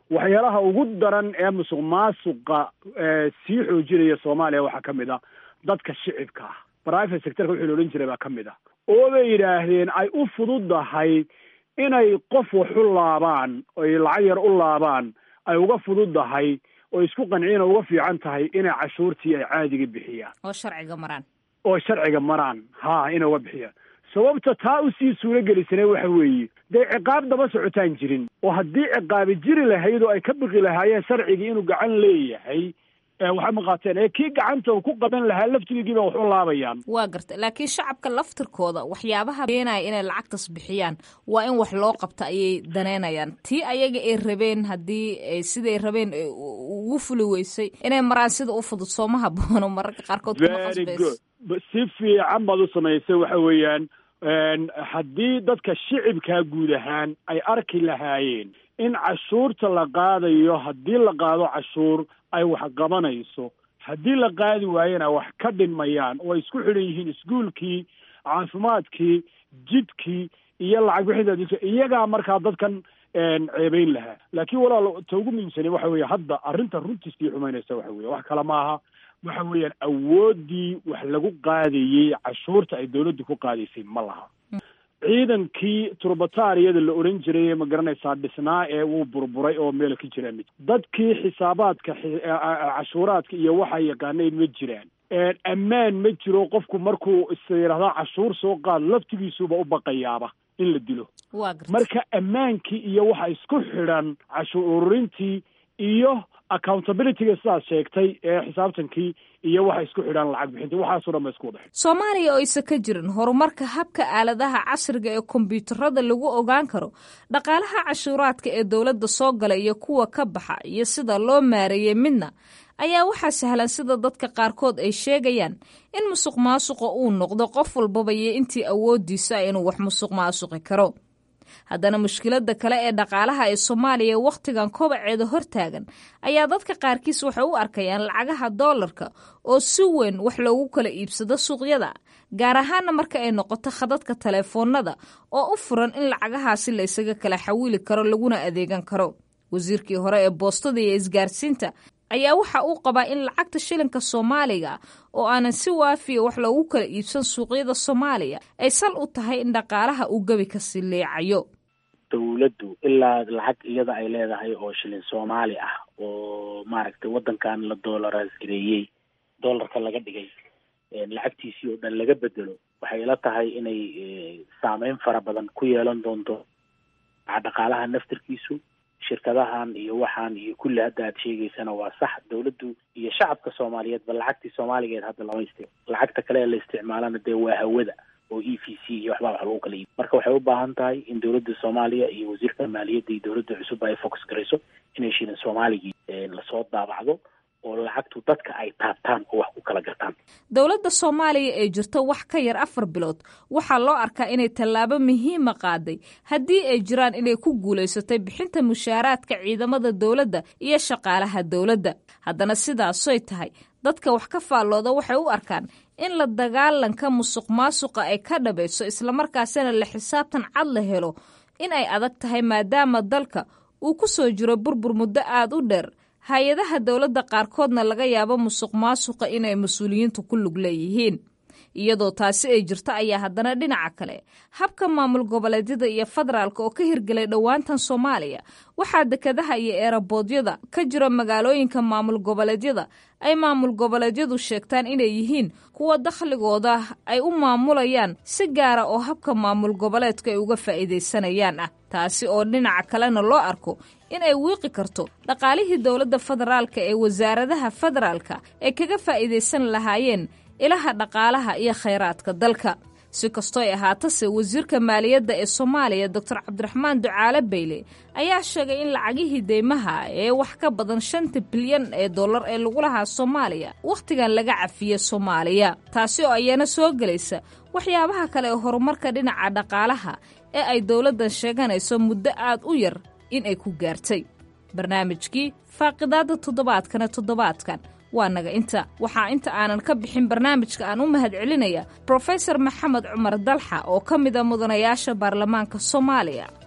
waxyaalaha ugu daran ee musuq maasuqa sii xoojinaya soomaaliya waxaa ka mid a dadka shicibka ah private sectorka wixii la odhan jiray baa ka mid ah oo bay yidhaahdeen ay u fududahay inay qof wax u laabaan oy lacag yar u laabaan ay uga fududahay oo isku qanciin oo uga fiican tahay inay cashuurtii ay caadiga bixiyaan oo sharciga maraan oo sharciga maraan ha inay uga bixiyaan sababta taa usii suuro gelisane waxa weeye dee ciqaab daba socotaan jirin oo haddii ciqaabi jiri lahayd oo ay ka biqi lahaayeen sharcigii inuu gacan leeyahay waxay maqaateen ee kii gacanta uu ku qaban lahaa laftigiiba wax u laabayaan waa garta laakiin shacabka laftirkooda waxyaabaha beenaya inay lacagtas bixiyaan waa in wax loo qabta ayay daneynayaan tii ayaga ay rabeen haddii siday rabeen ugu fuli weysay inay maraan sida u fudud sooma haboono mararka qaarkood kuma qasbayso si fiican baad u samaysay waxa weeyaan haddii dadka shicibkaa guud ahaan ay arki lahaayeen in cashuurta la qaadayo haddii la qaado cashuur ay wax qabanayso haddii la qaadi waayena wax ka dhinmayaan oo ay isku xidhan yihiin iskuolkii caafimaadkii jidkii iyo lacag bixinta iyagaa markaa dadkan ceebeyn lahaa laakiin walaal ta ugu muhiimsane waxa weeye hadda arrinta runtii sii xumaynaysa waxa weye wax kale maaha waxa weeyaan awooddii wax lagu qaadayey cashuurta ay dawladdu ku qaadaysay ma laha ciidankii turbatariyada la oran jiray ma garanaysaa dhisnaa ee wuu burburay oo meel ka jiraan ma dadkii xisaabaadka cashuuraadka iyo waxaa yaqaanayn ma jiraan ammaan ma jiro qofku markuu is yidhahdaa cashuur soo qaad laftigiisuba u baqayaaba in la dilo marka ammaankii iyo waxa isku xidhan cashuur ururintii iyo accountabilityga sidaad sheegtay ee xisaabtankii iyo waxa isku xidhaan lacag bixinta waxaasoo dhan ba isku wadaxay soomaaliya oo aysan ka jirin horumarka habka aaladaha casriga ee kombyuutarada lagu ogaan karo dhaqaalaha cashuuraadka ee dowladda soo gala iyo kuwa ka baxa iyo sida loo maareeyey midna ayaa waxaa sahlan sida dadka qaarkood ay sheegayaan in musuq maasuqa uu noqdo qof walbaba iyo intii awoodiisa inuu wax musuq maasuqi karo haddana mushkiladda kale ee dhaqaalaha ee soomaaliya wakhtigan kobaceeda hortaagan ayaa dadka qaarkiis waxay u arkayaan lacagaha doolarka oo si weyn wax loogu kala iibsado suuqyada gaar ahaana marka ay noqoto khadadka taleefoonada oo u furan in lacagahaasi la ysaga kala xawiili karo laguna adeegan karo wasiirkii hore ee boostada iyo isgaarsiinta ayaa waxa uu qabaa in lacagta shilinka soomaaliga oo aanan si waafiya wax loogu kala iibsan suuqyada soomaaliya ay sal u tahay in dhaqaalaha uu gebi kasi leecayo dawladdu ilaa lacag iyada ay leedahay oo shilin soomaali ah oo maaragtay waddankan la doolaraas gareeyey doolarka laga dhigay lacagtiisii oo dhan laga bedelo waxay ila tahay inay saameyn fara badan ku yeelan doonto dhaqaalaha naftirkiisu shirkadahan iyo waxaan iyo kulli hadda aad sheegaysana waa sax dawladdu iyo shacabka soomaaliyeedba lacagtii soomaaligeed hadda lama istic lacagta kale ee la isticmaalana dee waa hawada oo e v c iyo waxbaa wax lagu kala iibi marka waxay u baahan tahay in dawladda soomaaliya iyo wasiirka maaliyadda iyo dawladda cusub ay focus garayso inay shilin soomaaligii lasoo daabacdo oo lacagtu dadka ay taabtaan oo wax ku kala gartaan dowladda soomaaliya ee jirto wax ka yar afar bilood waxaa loo arkaa inay tallaabo muhiima qaaday haddii ay jiraan inay ku guulaysatay bixinta mushaaraadka ciidamada dowladda iyo shaqaalaha dowladda haddana sidaasoy tahay dadka wax ka faallooda waxay u arkaan in la dagaalanka musuq maasuqa ay ka dhabayso islamarkaasina la xisaabtan cad la helo in ay adag tahay maadaama dalka uu ku soo jiro burbur muddo aada u dheer hay-adaha dowladda qaarkoodna laga yaabo musuq maasuqa inay mas-uuliyiintu ku lug leeyihiin iyadoo taasi ay jirto ayaa haddana dhinaca kale habka maamul goboleedyada iyo federaalka oo ka hirgelay dhowaantan soomaaliya waxaa dekadaha iyo eeraboodyada ka jira magaalooyinka maamul goboleedyada ay maamul goboleedyadu sheegtaan inay yihiin kuwa dakhligooda ay u maamulayaan si gaara oo habka maamul goboleedka ay uga faa'iidaysanayaan ah taasi oo dhinaca kalena loo arko in ay wiiqi karto dhaqaalihii dowladda federaalka ee wasaaradaha federaalka ay kaga faa'iidaysan lahaayeen ilaha dhaqaalaha iyo khayraadka dalka si kastoo ay ahaatase wasiirka maaliyadda ee soomaaliya doctor cabdiraxmaan ducaale bayle ayaa sheegay in lacagihii deymaha ee wax ka badan shanta bilyan ee dollar ee lagu lahaa soomaaliya wakhtigan laga cafiyey soomaaliya taasi oo ayana soo gelaysa waxyaabaha kale ee horumarka dhinaca dhaqaalaha ee ay dowladdan sheeganayso muddo aad u yar in ay ku gaartay barnaamijkii faaqidaadda toddobaadkana toddobaadkan waa naga inta waxaa inta aanan ka bixin barnaamijka aan u mahad celinaya brofesor maxamed cumar dalxa oo ka mid a mudanayaasha baarlamaanka soomaaliya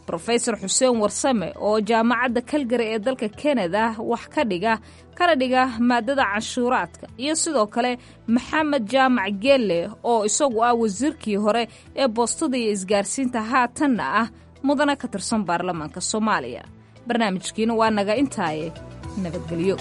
rofesor xuseen warsame oo jaamacadda kalgari ee dalka kanada wax ka dhiga kana dhiga maadada canshuuraadka iyo sidoo kale maxamed jaamac geelle oo isagu ah wasiirkii hore ee boostada iyo isgaarsiinta haatanna ah mudana ka tirsan baarlamaanka soomaaliya barnaamijkiina waa naga intaaye nabadgelyo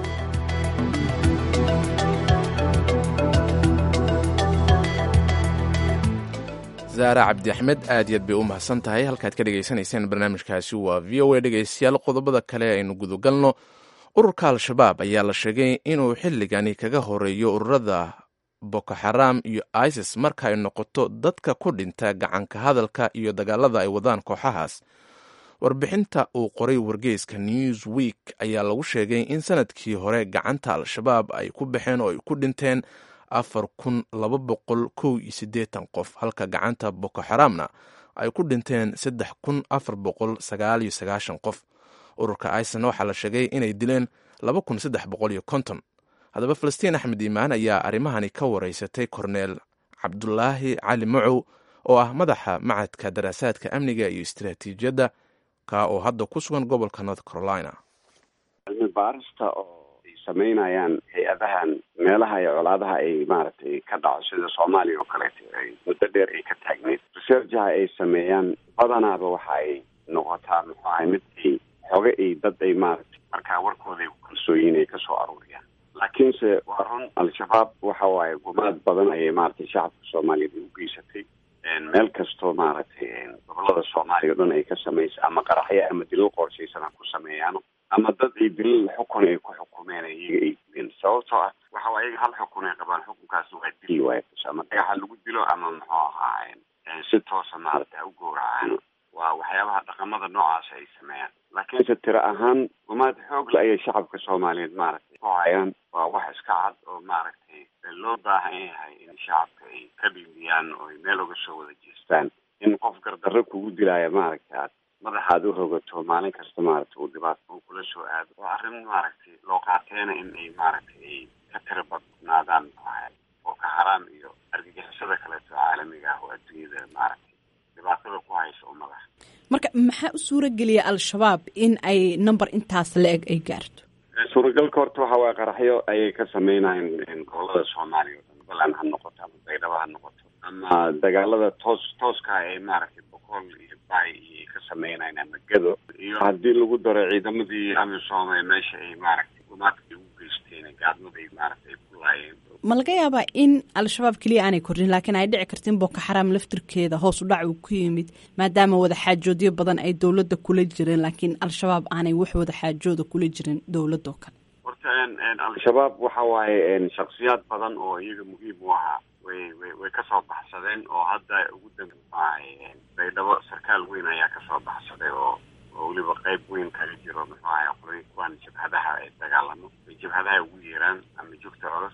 zaara cabdi axmed aad yaad bay u mahadsan tahay halkaad ka dhegaysanayseen barnaamijkaasi waa v o a dhegaystayaal qodobada kale aynu gudagalno ururka al-shabaab ayaa la sheegay inuu xilligani kaga horeeyo ururada boko xaram iyo isis marka ay noqoto dadka ku dhinta gacanka hadalka iyo dagaalada ay wadaan kooxahaas warbixinta uu qoray wargeyska news week ayaa lagu sheegay in sanadkii hore gacanta al-shabaab ay ku baxeen oo ay ku dhinteen afar kun laba boqol kow iyo siddeetan qof halka gacanta boko xaramna ay ku dhinteen saddex kun afar boqol sagaal iyo sagaashan qof ururka isna waxaa la sheegay inay dileen laba kun saddex boqol iyo konton haddaba falastiin axmed iimaan ayaa arrimahani ka wareysatay korneel cabdulaahi cali macow oo ah madaxa macadka daraasaadka amniga iyo istiraatiijiyadda ka oo hadda ku sugan gobolka north carolina cilmi baarista oo ay samaynayaan hay-adahan meelaha iyo colaadaha ay maaragtay ka dhaco sida soomaaliya oo kaleeto ay muddo dheer ay ka taagneed researchaha ay sameeyaan badanaaba waxa ay noqotaa muxuu ahay mid ay xoga ay dad ay maaragtay markaa warkooda ay ku kalsooyiin ay kasoo aruuriyaan laakiinse waa run al-shabaab waxa waaye gumaad badan ayay maaragtay shacabka soomaaliyeed ay u geysatay meel kastoo maaragtay gobolada soomaaliya o dhan ay ka samaysa ama qaraxyo ama dilal qorshaysan ha ku sameeyaano ama dad ay dilal xukun ay ku xukumeen iyaga ay dileen sababtoo ah waxa waa iyaga hal xukun ay qabaan xukunkaasna waa dili waay ama dhagaxa lagu dilo ama muxuu ahaa si toosa maaragtay ha u gowracaan waa waxyaabaha dhaqamada noocaas ay sameeyaan laakiinse tiro ahaan gumaad xoogle ayay shacabka soomaaliyeed maaragtay ku hayaan waa wax iska cad oo maaragtay loo baahan yahay in shacabka ay ka dhiliyaan oo ay meel uga soo wada jeestaan in qof gardarro kugu dilaayo maaragtay aad madaxaad u rogato maalin kasta maaragtay uu dhibaato uu kula soo aado waa arrin maaragtay loo qaateena in ay maaragtay ay ka tiro badnaadaan oo ka haraam iyo argagixisada kaleeto caalamiga ah oo adduunyada maaragtay dhibaatada ku haysa ummadaha marka maxaa u suura geliya al-shabaab in ay number intaas la-eg ay gaarto suuragalka horta waxa waye qaraxyo ayay ka sameynayeen gobolada soomaaliya o dhan balan ha noqoto ama baydhabo ha noqoto ama dagaalada toos tooska ay maaragtay boqol iyo bay iyo ka sameynayeen ama gado iyo haddii lagu daro ciidamadii amisom ee meesha ay maaragtay gumaadka ugu geysteen gaadmada ay maaragtay ay ku laayeen ma laga yaabaa in al-shabaab keliya aanay kordhin laakiin ay dhici karta in boko xaram laftirkeeda hoos u dhac uu ku yimid maadaama wadaxaajoodyo badan ay dowladda kula jireen laakiin al-shabaab aanay wax wadaxaajooda kula jirin dowladoo kale horta al-shabaab waxa waaye shaksiyaad badan oo iyaga muhiim u ahaa way way way kasoo baxsadeen oo hadda ugu dambeahay baydhabo sarkaal weyn ayaa kasoo baxsaday oo oo weliba qayb weyn kaga jiro muxuu ahay qolay kuwaan jabhadaha ay dagaalamo ay jabhadaha ugu yeeraan ama joogta culus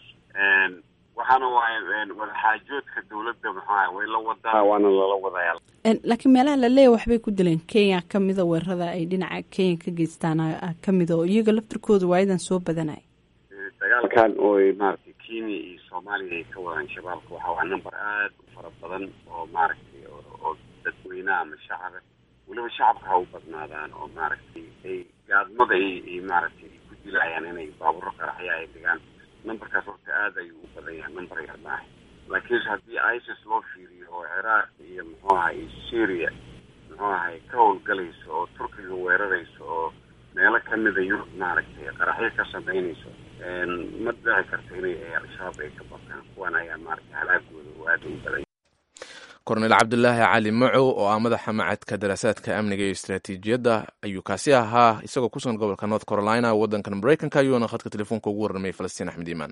waxaana waaye wadaxaajoodka dowladda maxaa way la wadaa waana lala wadayaa laakiin meelaha la leeya waxbay ku dileen kenya kamida weerarada ay dhinaca kenya ka geystaan kamida oo iyaga laftirkooda waayadan soo badanaya dagaalkan oo maaragtay kenya iyo soomaaliya ay ka wadaan shabaabka waxa waa number aad u fara badan oo maaragtay oo dadweynaha ama shacaba weliba shacabka ha u badnaadaan oo maaragtay ay gaadmada ay maaragtay ay ku dilayaan inay baaburo qaraxya ay dhigaan numberkaas horta aad ayuu u badan yahay number yar maaha laakiinse haddii isis loo fiiriyo oo ciraaq iyo muxuu ahay syria muxuu ahay ka howlgalayso oo turkiga weerarayso oo meelo kamida yurub maaragtay qaraxyo ka samaynayso ma dhici karto inay al-shabaab ay ka bataan kuwan ayaa maaragtay halaagooda oo aada u badan korneel cabdulaahi cali macow oo ah madaxa macadka daraasaadka amniga iyo istaraatiijiyadda ayuu kaasi ahaa isagoo ku sugan gobolka north carolina waddankan maraykanka ayuuna khadka telefoonka ugu warramay falastiin axmed iimaan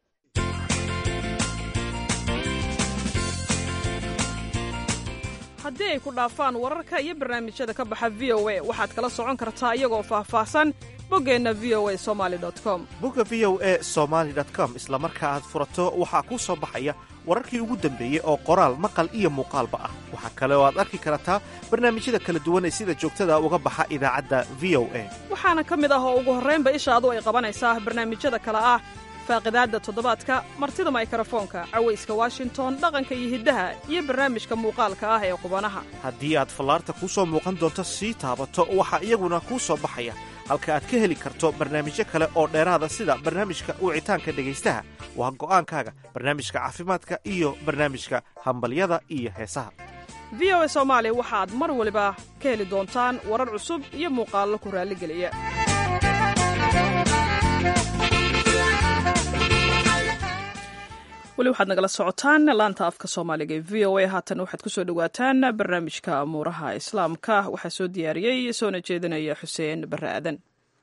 haddii ay ku dhaafaan wararka iyo barnaamijyada ka baxa v o a waxaad kala socon kartaa iyagoo faahfaahsan boggeenna v o a somali com bogga v o a somaali com isla marka aad furato waxaa kuu soo baxaya wararkii ugu dambeeyey oo qoraal maqal iyo muuqaalba ah waxaa kale oo aad arki kartaa barnaamijyada kala duwan ee sida joogtada uga baxa idaacadda v o a waxaana ka mid ah oo ugu horraynba ishaadu ay qabanaysaa barnaamijyada kale ah faaqidaadda toddobaadka martida maykarafoonka cawayska washington dhaqanka iyo hiddaha iyo barnaamijka muuqaalka ah ee qubanaha haddii aad fallaarta kuu soo muuqan doonto sii taabato waxaa iyaguna kuu soo baxaya halka aad ka heli karto barnaamijyo kale oo dheeraada sida barnaamijka wicitaanka dhegaystaha waa go'aankaaga barnaamijka caafimaadka iyo barnaamijka hambalyada iyo heesaha v o a soomaali waxaad mar waliba ka heli doontaan warar cusub iyo muuqaallo ku raalligeliya weli waxaad nagala socotaan laanta afka soomaaliga ee v o a haatan waxaad ku soo dhowaataan barnaamijka amuuraha islaamka waxaa soo diyaariyey soona jeedinaya xuseen barre aadan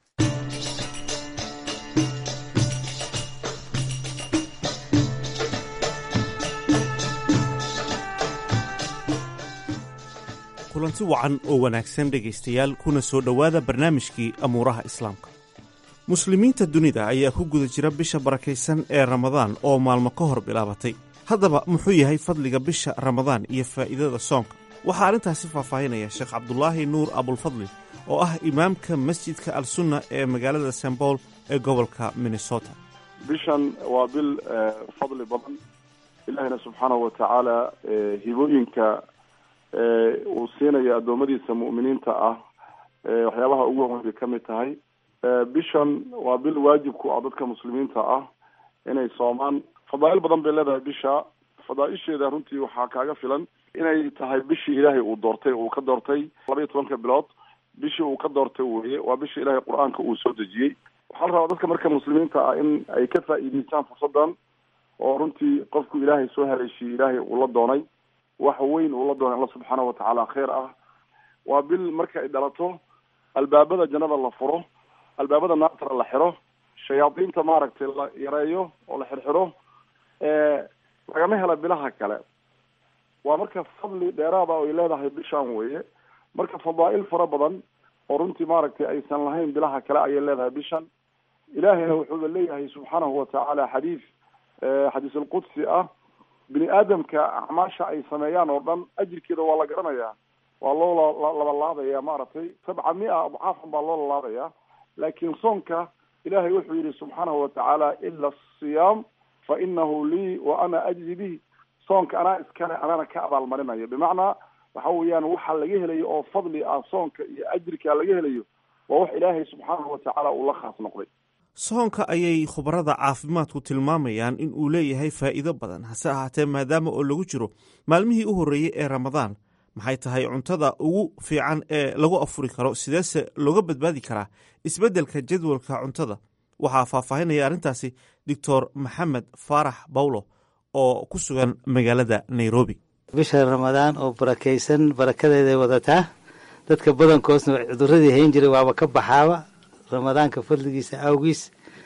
kulanti wacan oo wanaagsan dhegaystayaal kuna soo dhowaada barnaamijkii amuuraha islaamka muslimiinta dunida ayaa ku guda jira bisha barakaysan ee ramadaan oo maalmo ka hor bilaabatay haddaba muxuu yahay fadliga bisha ramadaan iyo faa'iidada soonka waxaa arrintaasi faahfaahinaya sheekh cabdulaahi nuur abulfadli oo ah imaamka masjidka al sunna ee magaalada st paul ee gobolka minnesota bishan waa bil fadli badan ilaahina subxaanahu wa tacaala hibooyinka uu siinayo addoommadiisa mu'miniinta ah waxyaabaha ugu horeyn bay ka mid tahay bishan waa bil waajibku ah dadka muslimiinta ah inay soomaan fadaa'il badan bay leedahay bisha fadaaisheeda runtii waxaa kaaga filan inay tahay bishii ilaahay uu doortay uu ka doortay laba iyo tobanka bilood bishii uu ka doortay weye waa bishii ilaahay qur-aanka uu soo dejiyey waxaa la rabaa dadka marka muslimiinta ah in ay ka faa'iideystaan fursadan oo runtii qofku ilaahay soo haleeshiyey ilaahay uu la doonay wax weyn uu la doonay alla subxaanahu watacaala kheer ah waa bil marka ay dhalato albaabada jannada la furo albaabada naartana la xiro shayaadiinta maaragtay la yareeyo oo la xirxiro lagama hela bilaha kale waa marka fadli dheeraada oo ay leedahay bishan weye marka fadaa'il fara badan oo runtii maaragtay aysan lahayn bilaha kale ayay leedahay bishan ilaahayna wuxuuba leeyahay subxaanahu watacaala xadiis xadiis alqudsi ah bini aadamka acmaasha ay sameeyaan oo dhan ajirkeeda waa la garanayaa waa loo labalaabaya maaragtay sabca mia adcaafan baa loo lalaabaya laakiin soonka ilahay wuxuu yihi subxaanahu watacaala ila asiyaam fa inahu lii wa ana ajzi bihi soonka anaa iskale anana ka abaalmarinayo bimacnaa waxa weeyaan waxa laga helayo oo fadli ah soonka iyo ajirka laga helayo waa wax ilaahay subxaanahu watacaala uu la khaas noqday soonka ayay khubarada caafimaadku tilmaamayaan in uu leeyahay faa'iido badan hase ahaatee maadaama oo lagu jiro maalmihii u horreeyey ee ramadaan maxay tahay cuntada ugu fiican ee lagu afuri karo sideese looga badbaadi karaa isbeddelka jadwalka cuntada waxaa faahfaahinaya arrintaasi doctor maxamed faarax bawlo oo ku sugan magaalada nairobi bisha ramadaan oo barakaysan barakadeeday wadataa dadka badankoosna cuduradii hayn jiray waaba ka baxaaba ramadaanka fadligiisa awgiis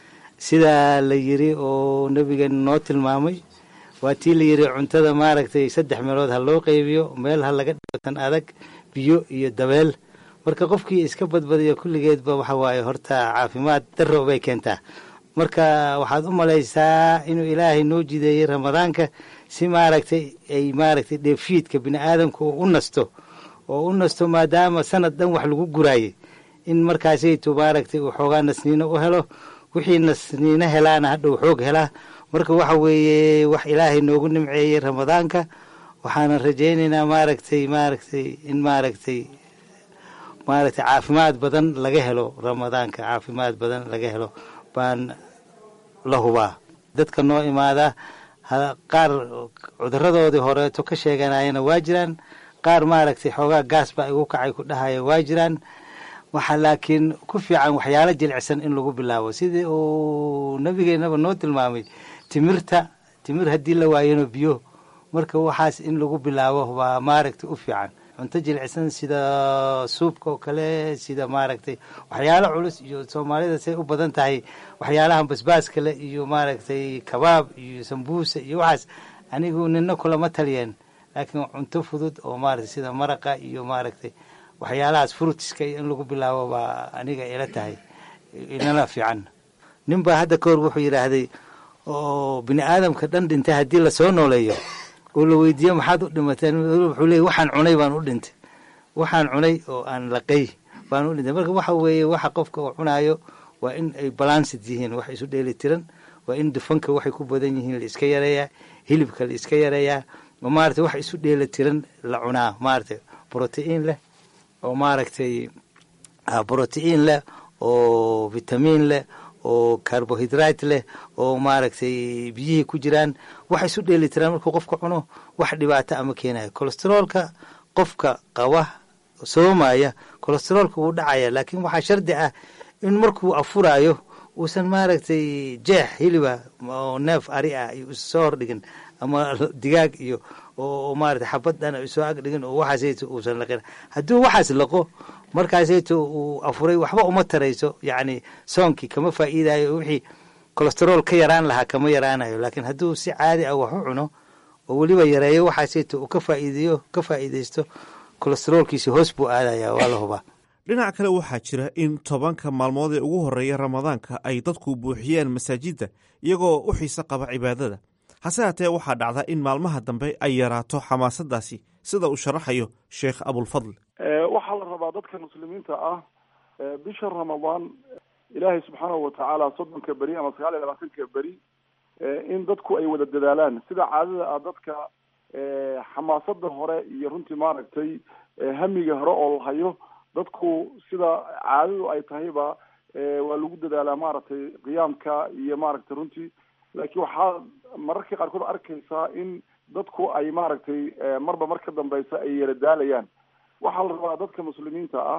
sidaa la yiri oo nabigeena noo tilmaamay waa tii la yiri cuntada maaragtay saddex meelood ha loo qaybiyo meel ha laga dhigo tan adag biyo iyo dabeel marka qofkii iska badbadiyo kulligeedba waxa waaye horta caafimaad darro bay keentaa marka waxaad u malaysaa inuu ilaahay noo jideeyey ramadaanka si maaragtay ay maaragtay dheefshiidka bini aadamka oo u nasto oo u nasto maadaama sanad dhan wax lagu guraayay in markaasaytu maaragtay uu xoogaa nasniino u helo wixii nasniino helaana hadhow xoog helaa marka waxa weeye wax ilaahay noogu nimceeyey ramadaanka waxaana rajaynaynaa maaragtay maaragtay in maaragtay maaragtay caafimaad badan laga helo ramadaanka caafimaad badan laga helo baan la hubaa dadka noo imaada qaar cuduradoodii horeeto ka sheeganayana waa jiraan qaar maaragtay xoogaa gaas baa igu kacay ku dhahaya waa jiraan waxaa laakiin ku fiican waxyaalo jilicsan in lagu bilaabo sidii uu nabigeenaba noo tilmaamay timirta timir haddii la waayano biyo marka waxaas in lagu bilaabo waa maaragtay u fiican cunto jilicsan sida suubka oo kale sida maaragtay waxyaalo culus iyo soomaalida say u badan tahay waxyaalahan basbaaska le iyo maaragtay kabaab iyo sambuusa iyo waxaas anigu nina kulama taliyeen laakiin cunto fudud oo maaragtay sida maraqa iyo maaragtay waxyaalahaas frutiska iyo in lagu bilaabo baa aniga ila tahay inala fiican nin baa hadda ka hor wuxuu yidhaahday oo bini aadamka dhan dhintay haddii lasoo nooleeyo oo la weydiiyo maxaad u dhimateen wuxuu leeyay waxaan cunay baan u dhintay waxaan cunay oo aan laqay baan u dhintay marka waxa weeye waxa qofka uu cunaayo waa in ay balansid yihiin wax isu dheeli tiran waa in dufanka waxay ku badan yihiin la iska yareeyaa hilibka la iska yareeyaa oo maaragtay wax isu dheela tiran la cunaa maaragtay brotiin leh oo maaragtay brotiin leh oo vitamiin leh oo carbohydrate leh oo maaragtay biyihii ku jiraan wax isu dheeli tiraan markuu qofka cuno wax dhibaato ama keenayo colesteroolka qofka qaba soomaya colesteroolka wuu dhacaya laakiin waxaa shardi ah in markuu afurayo uusan maaragtay jeex hiliba oo neef ari ah iyo soo hordhigin ama digaag iyo oo maarata xabad dhan soo agdhigin oo waxaasayto uusan laqin hadduu waxaas laqo markaasayto uu afuray waxba uma tarayso yacni soonkii kama faa'iidayo wixii colesterool ka yaraan lahaa kama yaraanayo laakiin hadduu si caadi ah wax u cuno oo weliba yareeyo waxaasayto uu ka faa'iideeyo ka faa'iidaysto colesteroolkiisi hoos buu aadaya waa la hubaa dhinac kale waxaa jira in tobanka maalmood ee ugu horreeya ramadaanka ay dadku buuxiyeen masaajidda iyagoo u xiise qaba cibaadada hase haatee waxaa dhacda in maalmaha dambe ay yaraato xamaasadaasi sida uu sharaxayo sheekh abulfadl waxaa la rabaa dadka muslimiinta ah bisha ramadaan ilaahay subxaanahu watacaala soddonka beri ama sagaal iyo labaatanka beri in dadku ay wada dadaalaan sida caadada ah dadka xamaasada hore iyo runtii maaragtay hamiga hore oo la hayo dadku sida caadadu ay tahayba waa lagu dadaalaa maaragtay qiyaamka iyo maaragtay runtii laakiin waxaa mararka qaarkood arkaysaa in dadku ay maaragtay marba mar ka dambeysa ay yara daalayaan waxaa la rabaa dadka muslimiinta ah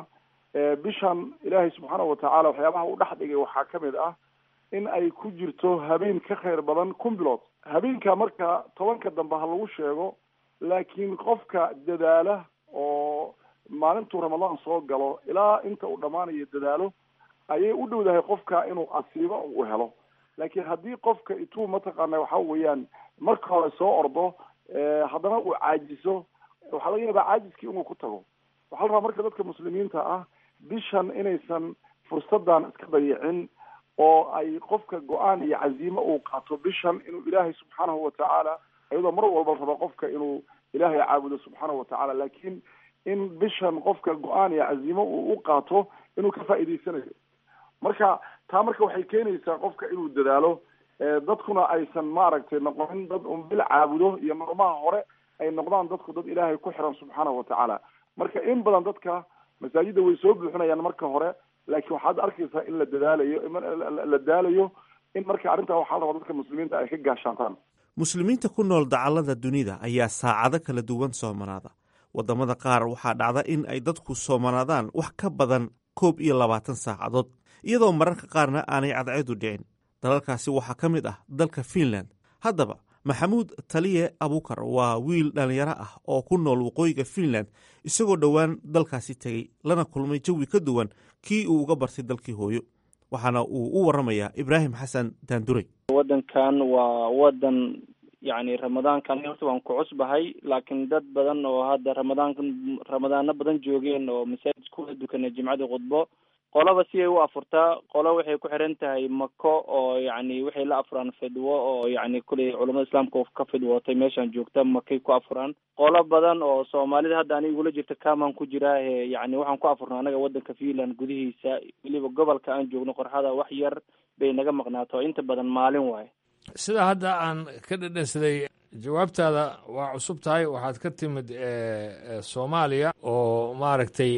bishan ilaahay subxaanahu watacaala waxyaabaha u dhex dhigay waxaa kamid ah in ay ku jirto habeen ka khayr badan kun bilood habeenka marka tobanka dambe ha lagu sheego laakiin qofka dadaala oo maalintuu ramadaan soo galo ilaa inta uu dhammaanayo dadaalo ayay u dhowdahay qofka inuu asiibo u helo laakiin haddii qofka ituu mataqaana waxa weeyaan marka hore soo ordo haddana uu caajiso waxaa laga yaabaa caajiskii inuu ku tago waxaa la rabaa marka dadka muslimiinta ah bishan inaysan fursadan iska dayicin oo ay qofka go-aan iyo caziimo uu qaato bishan inuu ilaahay subxaanahu watacaala iyadoo mar walba raba qofka inuu ilaahay caabudo subxaanahu watacaala laakiin in bishan qofka go-aan iyo caziimo uu u qaato inuu ka faa'iidaysanayo marka taa marka waxay keenaysaa qofka inuu dadaalo dadkuna aysan maaragtay noqonin dad un bil caabudo iyo maalmaha hore ay noqdaan dadku dad ilaahay ku xiran subxaanahu watacaala marka in badan dadka masaajidda way soo buuxinayaan marka hore laakiin waxaad arkaysaa in la dadaalayo la daalayo in marka arrintaa waxaa la rabaa dadka muslimiinta ay ka gaashaataan muslimiinta ku nool dacallada dunida ayaa saacado kala duwan soomanaada waddamada qaar waxaa dhacda in ay dadku soomanaadaan wax ka badan koob iyo labaatan saacadood iyadoo mararka qaarna aanay cadceedu dhicin dalalkaasi waxaa ka mid ah dalka fiinland haddaba maxamuud taliye abukar waa wiil dhallinyaro ah oo ku nool waqooyiga fiinland isagoo dhowaan dalkaasi tegey lana kulmay jawi ka duwan kii uu uga bartay dalkii hooyo waxaana uu u waramayaa ibraahim xasan daanduray waddankan waa waddan yacni ramadaankan horta waan ku cusbahay laakiin dad badan oo hadda ramadaanka ramadaano badan joogeen oo masaajid kula dukanay jimcadii khudbo qolaba si ay u afurtaa qolo waxay ku xiran tahay mako oo yacni waxay la afuraan fidwo oo yacni kuley culamada islaamka ka fidwootay meeshaan joogta makay ku afuraan qolo badan oo soomaalida hadda aniga igula jirta kamaan ku jiraa e yacni waxaan ku afurnaa anaga waddanka finland gudihiisa weliba gobolka aan joogno qorxada wax yar bay naga maqnaato inta badan maalin waaye sida hadda aan ka dhedhansaday jawaabtaada waa cusub tahay waxaad ka timid soomaaliya oo maaragtay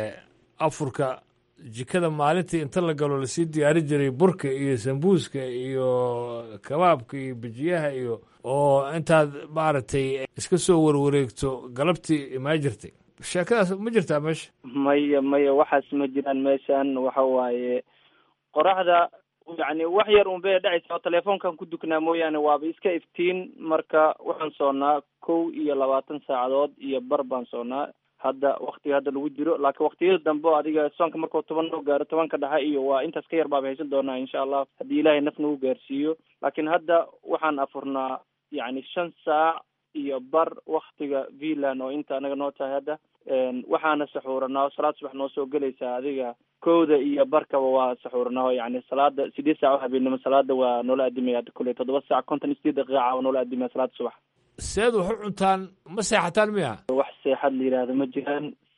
afurka jikada maalintii inta la galo lasii diyaari jiray burka iyo sambuuska iyo kabaabka iyo bijiyaha iyo oo intaad maaragtay iska soo warwareegto galabtii imaa jirtay sheekadaas ma jirtaa meesha maya maya waxaas ma jiraan meeshan waxa waaye qoraxda yacni wax yar un bay dhacaysa oo telefoonkan ku duknaa mooyaane waaba iska iftiin marka waxaan soonnaa kow iyo labaatan saacadood iyo bar baan soonnaa hadda waktiga hadda lagu jiro laakiin waktiyada dambe o adiga soonka markuu toban noo gaaro tobanka dhexe iyo waa intaas ka yar baaba haysan doonaa insha allah haddii ilaahay naf nagu gaarsiiyo laakiin hadda waxaan afurnaa yacni shan saac iyo bar waktiga finland oo inta anaga noo tahay hadda waxaana saxuuranaa salaad subax noo soo gelaysaa adiga kowda iyo barkaba waa saxuuranaa oo yacni salaada sideed saac oo habeenimo salaada waa noola adimaya hadda kule toddoba saac konton iyo sideed daqiiqa waa noola adimaya salaada subax seed wax u cuntaan ma seexataan miya wax seexad la yidhaahdo ma jiraan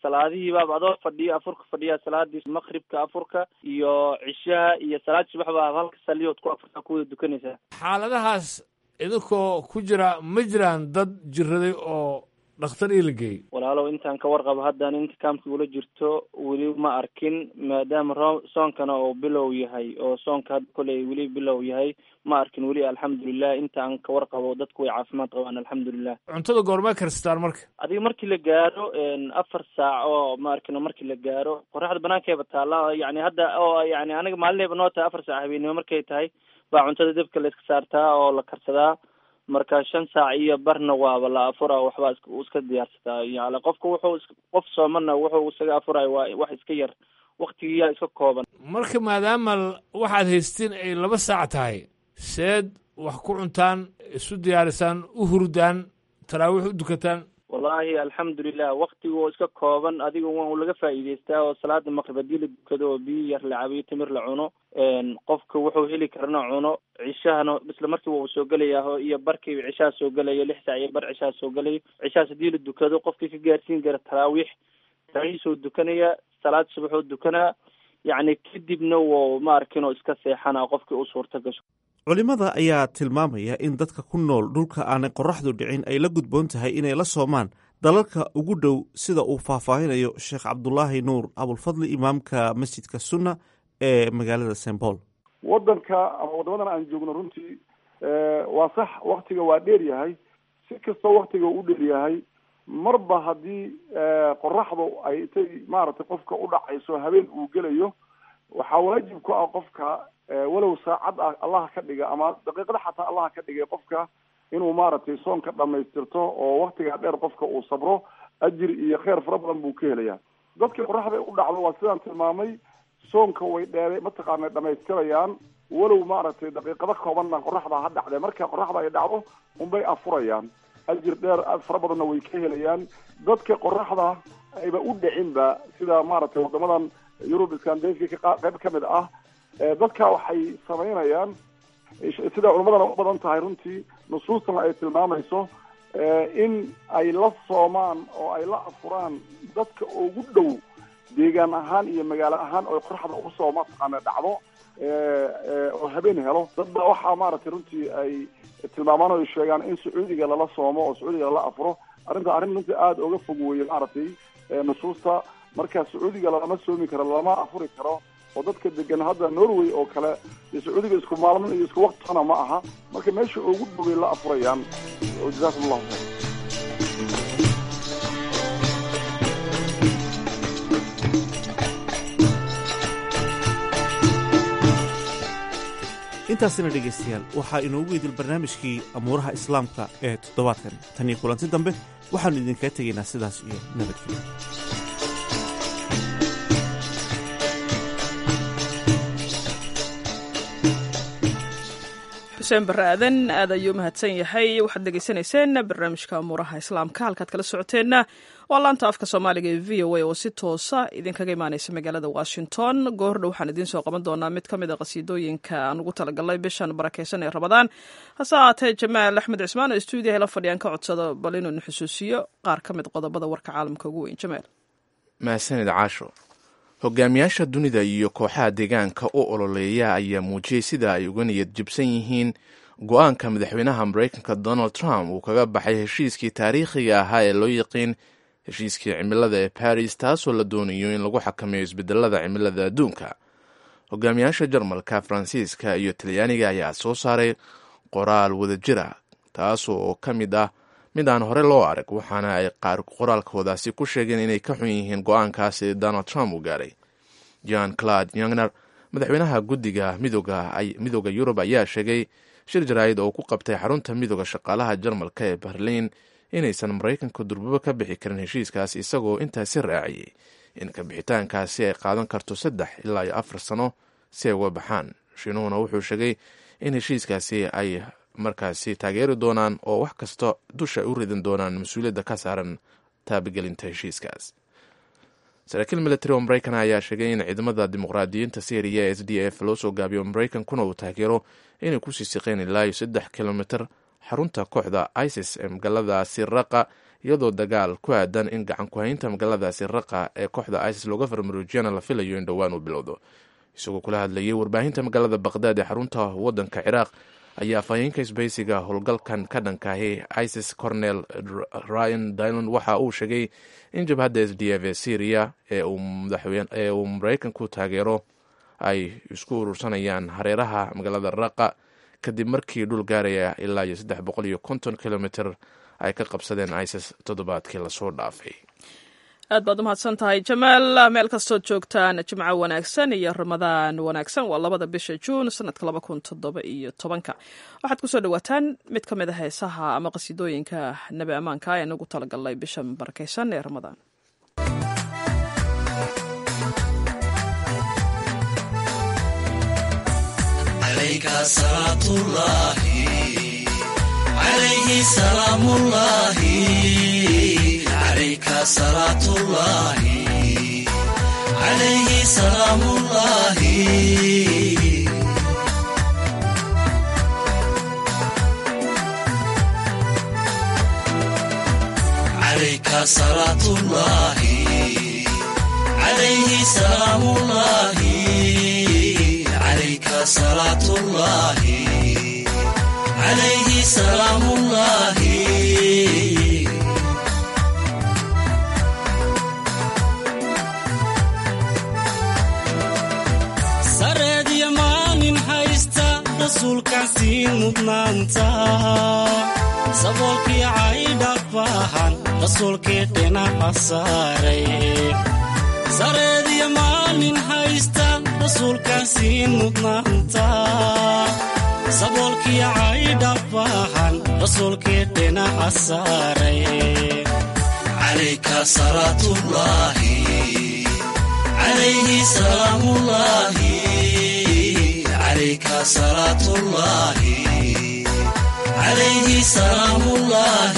salaadihii baaba adoo fadhiyo afurka fadhiya salaadii maqribka afurka iyo cishaha iyo salaad subax baa halka saliyood ku afurka ku wada dukanaysaa xaaladahaas idinkoo ku jira ma jiraan dad jiraday oo dhakhtar ii la geeyey walaalow intaan ka warqabo haddaan inta kaamka ula jirto weli ma arkin maadaama ro soonkana oo bilow yahay oo soonka hadda koley weli bilow yahay ma arkin weli alxamdulilah inta aan ka warqabo dadku way caafimaad qabaan alxamdulilah cuntada goormaa karstaan marka adiga markii la gaaro afar saac oo ma arkino markii la gaaro qoraxda banaankeeba taalla yani hadda oo yani aniga maalinayba noo tahay afar saac habeenimo markay tahay baa cuntada dabka la iska saartaa oo la karsadaa marka shan saac iyo barna waaba la afura waxbaa is iska diyaarsataa yani qofka wuxuu qof soomana wuxuu isaga afurayo waa wax iska yar waktigiyaa iska kooban marka maadaama waxaad haystiin ay laba saac tahay seed wax ku cuntaan isu diyaarisaan u hurdaan taraawiix u dukataan wallahi alxamdulilah waktiga oo iska kooban adiga waa laga faa'iidaystaa oo salaada maqrib haddii la dukado oo biyo yar la cabiyo timir la cuno qofka wuxuu heli karana cuno cishahana isla markiiba uu soo gelayaa iyo barkii cishaha soo gelayo lix saac iyo bar cishaha soo gelayo cishahaas haddii la dukado qofkii ka gaarsiin kara taraawiix taraawiixsoo dukanaya salaad subaxoo dukanaa yacni kadibna wou ma arkin oo iska seexana qofkii u suurta gasho culimmada ayaa tilmaamaya in dadka ku nool dhulka aanay qoraxdu dhicin ay la gudboon tahay inay la soomaan dalalka ugu dhow sida uu faahfaahinayo sheekh cabdulaahi nuur abulfadli imaamka masjidka sunna ee magaalada st paul waddanka ama waddamadan aan joogno runtii waa sax waktiga waa dheer yahay si kastoo waktiga u dheer yahay marba haddii qoraxdu ay intay maaragtay qofka u dhacayso habeen uu gelayo waxaa waajib ku ah qofka walow saacad ah allaha ka dhiga ama daqiiqada xataa allaha ka dhigay qofka inuu maaragtay soonka dhamaystirto oo waktigaa dheer qofka uu sabro ajir iyo kheyr fara badan buu ka helayaa dadkii qoraxda u dhacdo waa sidaan tilmaamay soonka way dheere mataqaana dhamaystirayaan walow maaragtay daqiiqado koobanna qoraxda ha dhacdee marka qoraxda ay dhacdo unbay afurayaan ajir dheer fara badanna way ka helayaan dadka qoraxda ayba u dhicinba sida maaragtay wadamadan yurub scandinavia qayb ka mid ah dadka waxay samaynayaan sida culamadana u badan tahay runtii nusuustana ay tilmaamayso in ay la soomaan oo ay la afuraan dadka ugu dhow deegaan ahaan iyo magaalo ahaan oo qoraxda usoo mataqaana dhacdo oo habeen helo dad ba waxaa maaragtay runtii ay tilmaamaan oo ay sheegaan in sacuudiga lala soomo oo sacuudiga lala afuro arrinta arrin runtii aada uga fog weeye maaragtay nusuusta marka sacuudiga lama soomi karo lama afuri karo oo dadka degan hadda norway oo kale dee sacuudiga isku maalmin iyo isku waktana ma aha marka meesha ugu dhoway la afurayaan jazakum allahu khayr intaasina dhegaystayaal waxaa inoogu idil barnaamijkii amuuraha islaamka ee toddobaadkan tan iyo kulanti dambe waxaannu idinkaga tegaynaa sidaas iyo nabadgelyo xuseen barre aadan aad ayuu mahadsan yahay waxaad dhegaysanayseen barnaamijka amuuraha islaamka halkaad kala socoteenna waa laanta afka soomaaliga ee v o a oo si toosa idinkaga imaaneysa magaalada washington goordhow waxaan idiin soo qaban doonaa mid ka mid a qasiidooyinka aan ugu talagalnay bishan barakeysan ee rabadaan hase ahaatee jamaal axmed cismaan oo stuudiyaha la fadhiyaan ka codsado bal inuunu xusuusiyo qaar ka mid qodobada warka caalamka ugu weyn jamaal mahadsanid caasho hogaamiyaasha dunida iyo kooxaha deegaanka u ololeeya ayaa muujiyey sida ay uga niyad jibsan yihiin go-aanka madaxweynaha mareykanka donald trump uu kaga baxay heshiiskii taariikhiga ahaa ee loo yaqiin heshiiskii cimilada ee baris taasoo la doonayo in lagu xakameeyo isbedelada cimilada adduunka hogaamiyaasha jarmalka faransiiska iyo talyaaniga ayaa soo saaray qoraal wadajira taasoo ka mid ah mid aan hore loo arag waxaana ay qaar qoraalkoodaasi ku sheegeen inay ka xun yihiin go-aankaasi donald trump uu gaaray john claude yongner madaxweynaha guddiga midooda yurub ayaa sheegay shir jaraa'id oo ku qabtay xarunta midooda shaqaalaha jarmalka ee berliin inaysan maraykanka durbabo ka bixi karin heshiiskaas isagoo intaasi raaciyey in kabixitaankaasi ay qaadan karto saddex ilaa iyo afar sano si ay uga baxaan shiinuhuna wuxuu sheegay in heshiiskaasi ay markaasi taageeri doonaan oo wax kasta dusha ay u ridan doonaan mas-uuliyadda ka saaran taabagelinta heshiiskaas saraakiil military oo maraykan ayaa sheegay in ciidamada dimuqraadiyiinta syriya s d f loo soo gaabiyo maraykankuna uu taageero inay kusii siqeen ilaa iyo saddex kilomitr xarunta kooxda isis ee magaaladaasi raqa iyadoo dagaal ku aadan in gacan ku-haynta magaaladaasi raqa ee kooxda isis looga farmaruujiyana la filayo in dhowaan uu bilowdo isagoo kula hadlayay warbaahinta magaalada baqdaad ee xarunta wadanka ciraaq ayaa afhayeenka isbaysiga howlgalkan ka dhankaahi isis cornel ryan dylon waxa uu sheegay in jabhadda s d f ee syriya ee uu maraykanku taageero ay isku urursanayaan hareeraha magaalada raqa kadib markii dhul gaaraya ilaa iyo saddex boqol iyo konton kilomitr ay ka qabsadeen isis toddobaadkii lasoo dhaafay aad baad umahadsan tahay jamaal meel kastood joogtaan jimco wanaagsan iyo ramadaan wanaagsan waa labada bisha juun sanadka laba kun toddoba iyo tobanka waxaad kusoo dhawaataan mid ka mid a heesaha ama qasiidooyinka nebi ammaanka ee nagu talagalnay bishan barakaysan ee ramadaan عليك صلاة الله عليه سلام الله عليك صلاة الله عليه سلام الله عليك صلاة الله عليه سلام الله sareediyo maalin haysta rasuulkaasii mudnaanta saboolkii caydha baahan rasuulkii dhinaca saaray sareediyo maalin haysta rasuulkaasii mudnaanta saboolkii caydha baahan rasuulkii dhinaca saaray calayka salaatullaahi عليه سلام الله عليك صلاة الله عليه سلام الله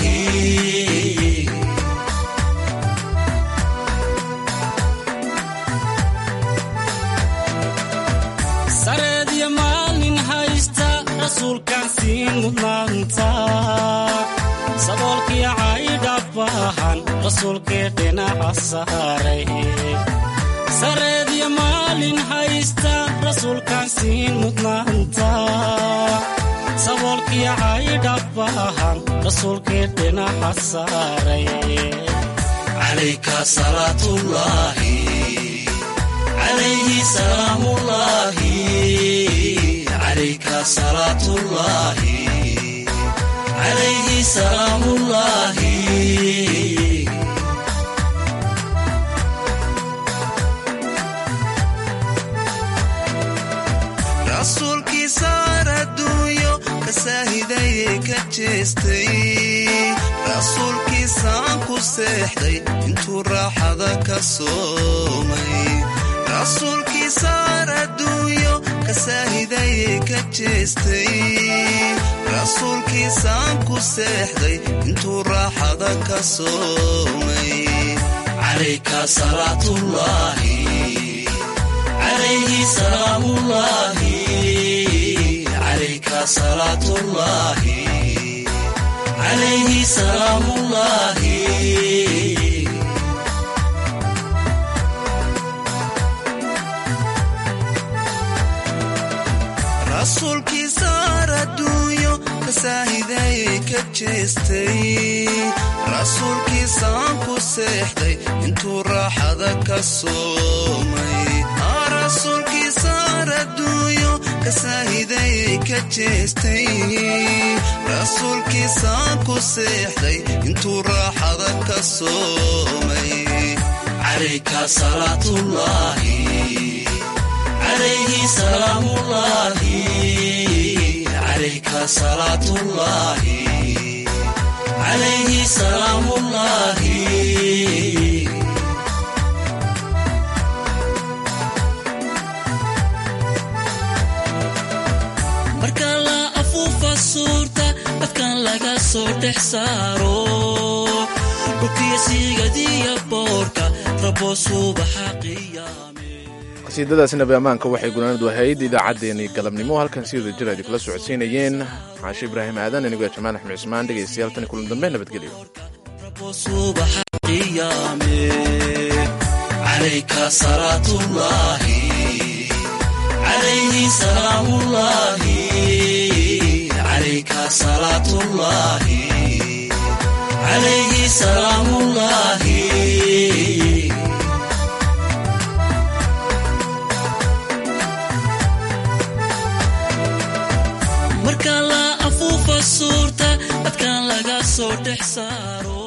سرد يا مالين هايستا رسول كاسين مدنانتا saboolkii caydha baahan rasuulkii dhinaca saaray sareedyo maalin haysta rasuulkaasiin mudnaanta saboolkii caydha baahan rasuulkii dhinaca saaray calayka salaatullaahi calayhi salaamullaahi calayka salaatullaahi calayhi salaamullaahi rasuulkii saar adduunyo ka saahidayee ka jeestay rasuulkii saan ku seexday intuu raaxada ka soomay rasuulkii saar adduunyo ka saahidayee ka jeestay rasuulkii saan ku seexday intuu raaxada ka soomay calayka salaatullaahi عليه سلام الله عليك صلاة الله عليه سلام الله rasuulkii saar adduunyo ka saahidayee ka jeestay rasuulkii saan ku seexday intuu raaxada ka soomay rasuulkii saar adduunyo ka saahidayee ka jeestay rasuulkii saan ku seexday intuu raaxada ka soomay calayka salaatullaahi عليه سلام الله عليك صلاة الله عليه سلام الله marka la afuufa suurta dadkan laga soo dhex saaro dhulkiya siigadiya boorka rabo subaxa qiyaame qasiidadaasi nabi ammaanka waxay gunaanadu ahayd idaacaddeenii galabnimo halkan si wada jir aydin kula socodsiinayeen caashe ibraahim aadan anigoo jamaal axmed cismaan dhegaystayaal tani kulan dambe nabadgelyo subaxa qiyaame calayka salaatullaahi calayhi salaamullaahi calayka salaatullaahi calayhi salaamullaahi marka la afuufa suurta dadkan laga soo dhex saaro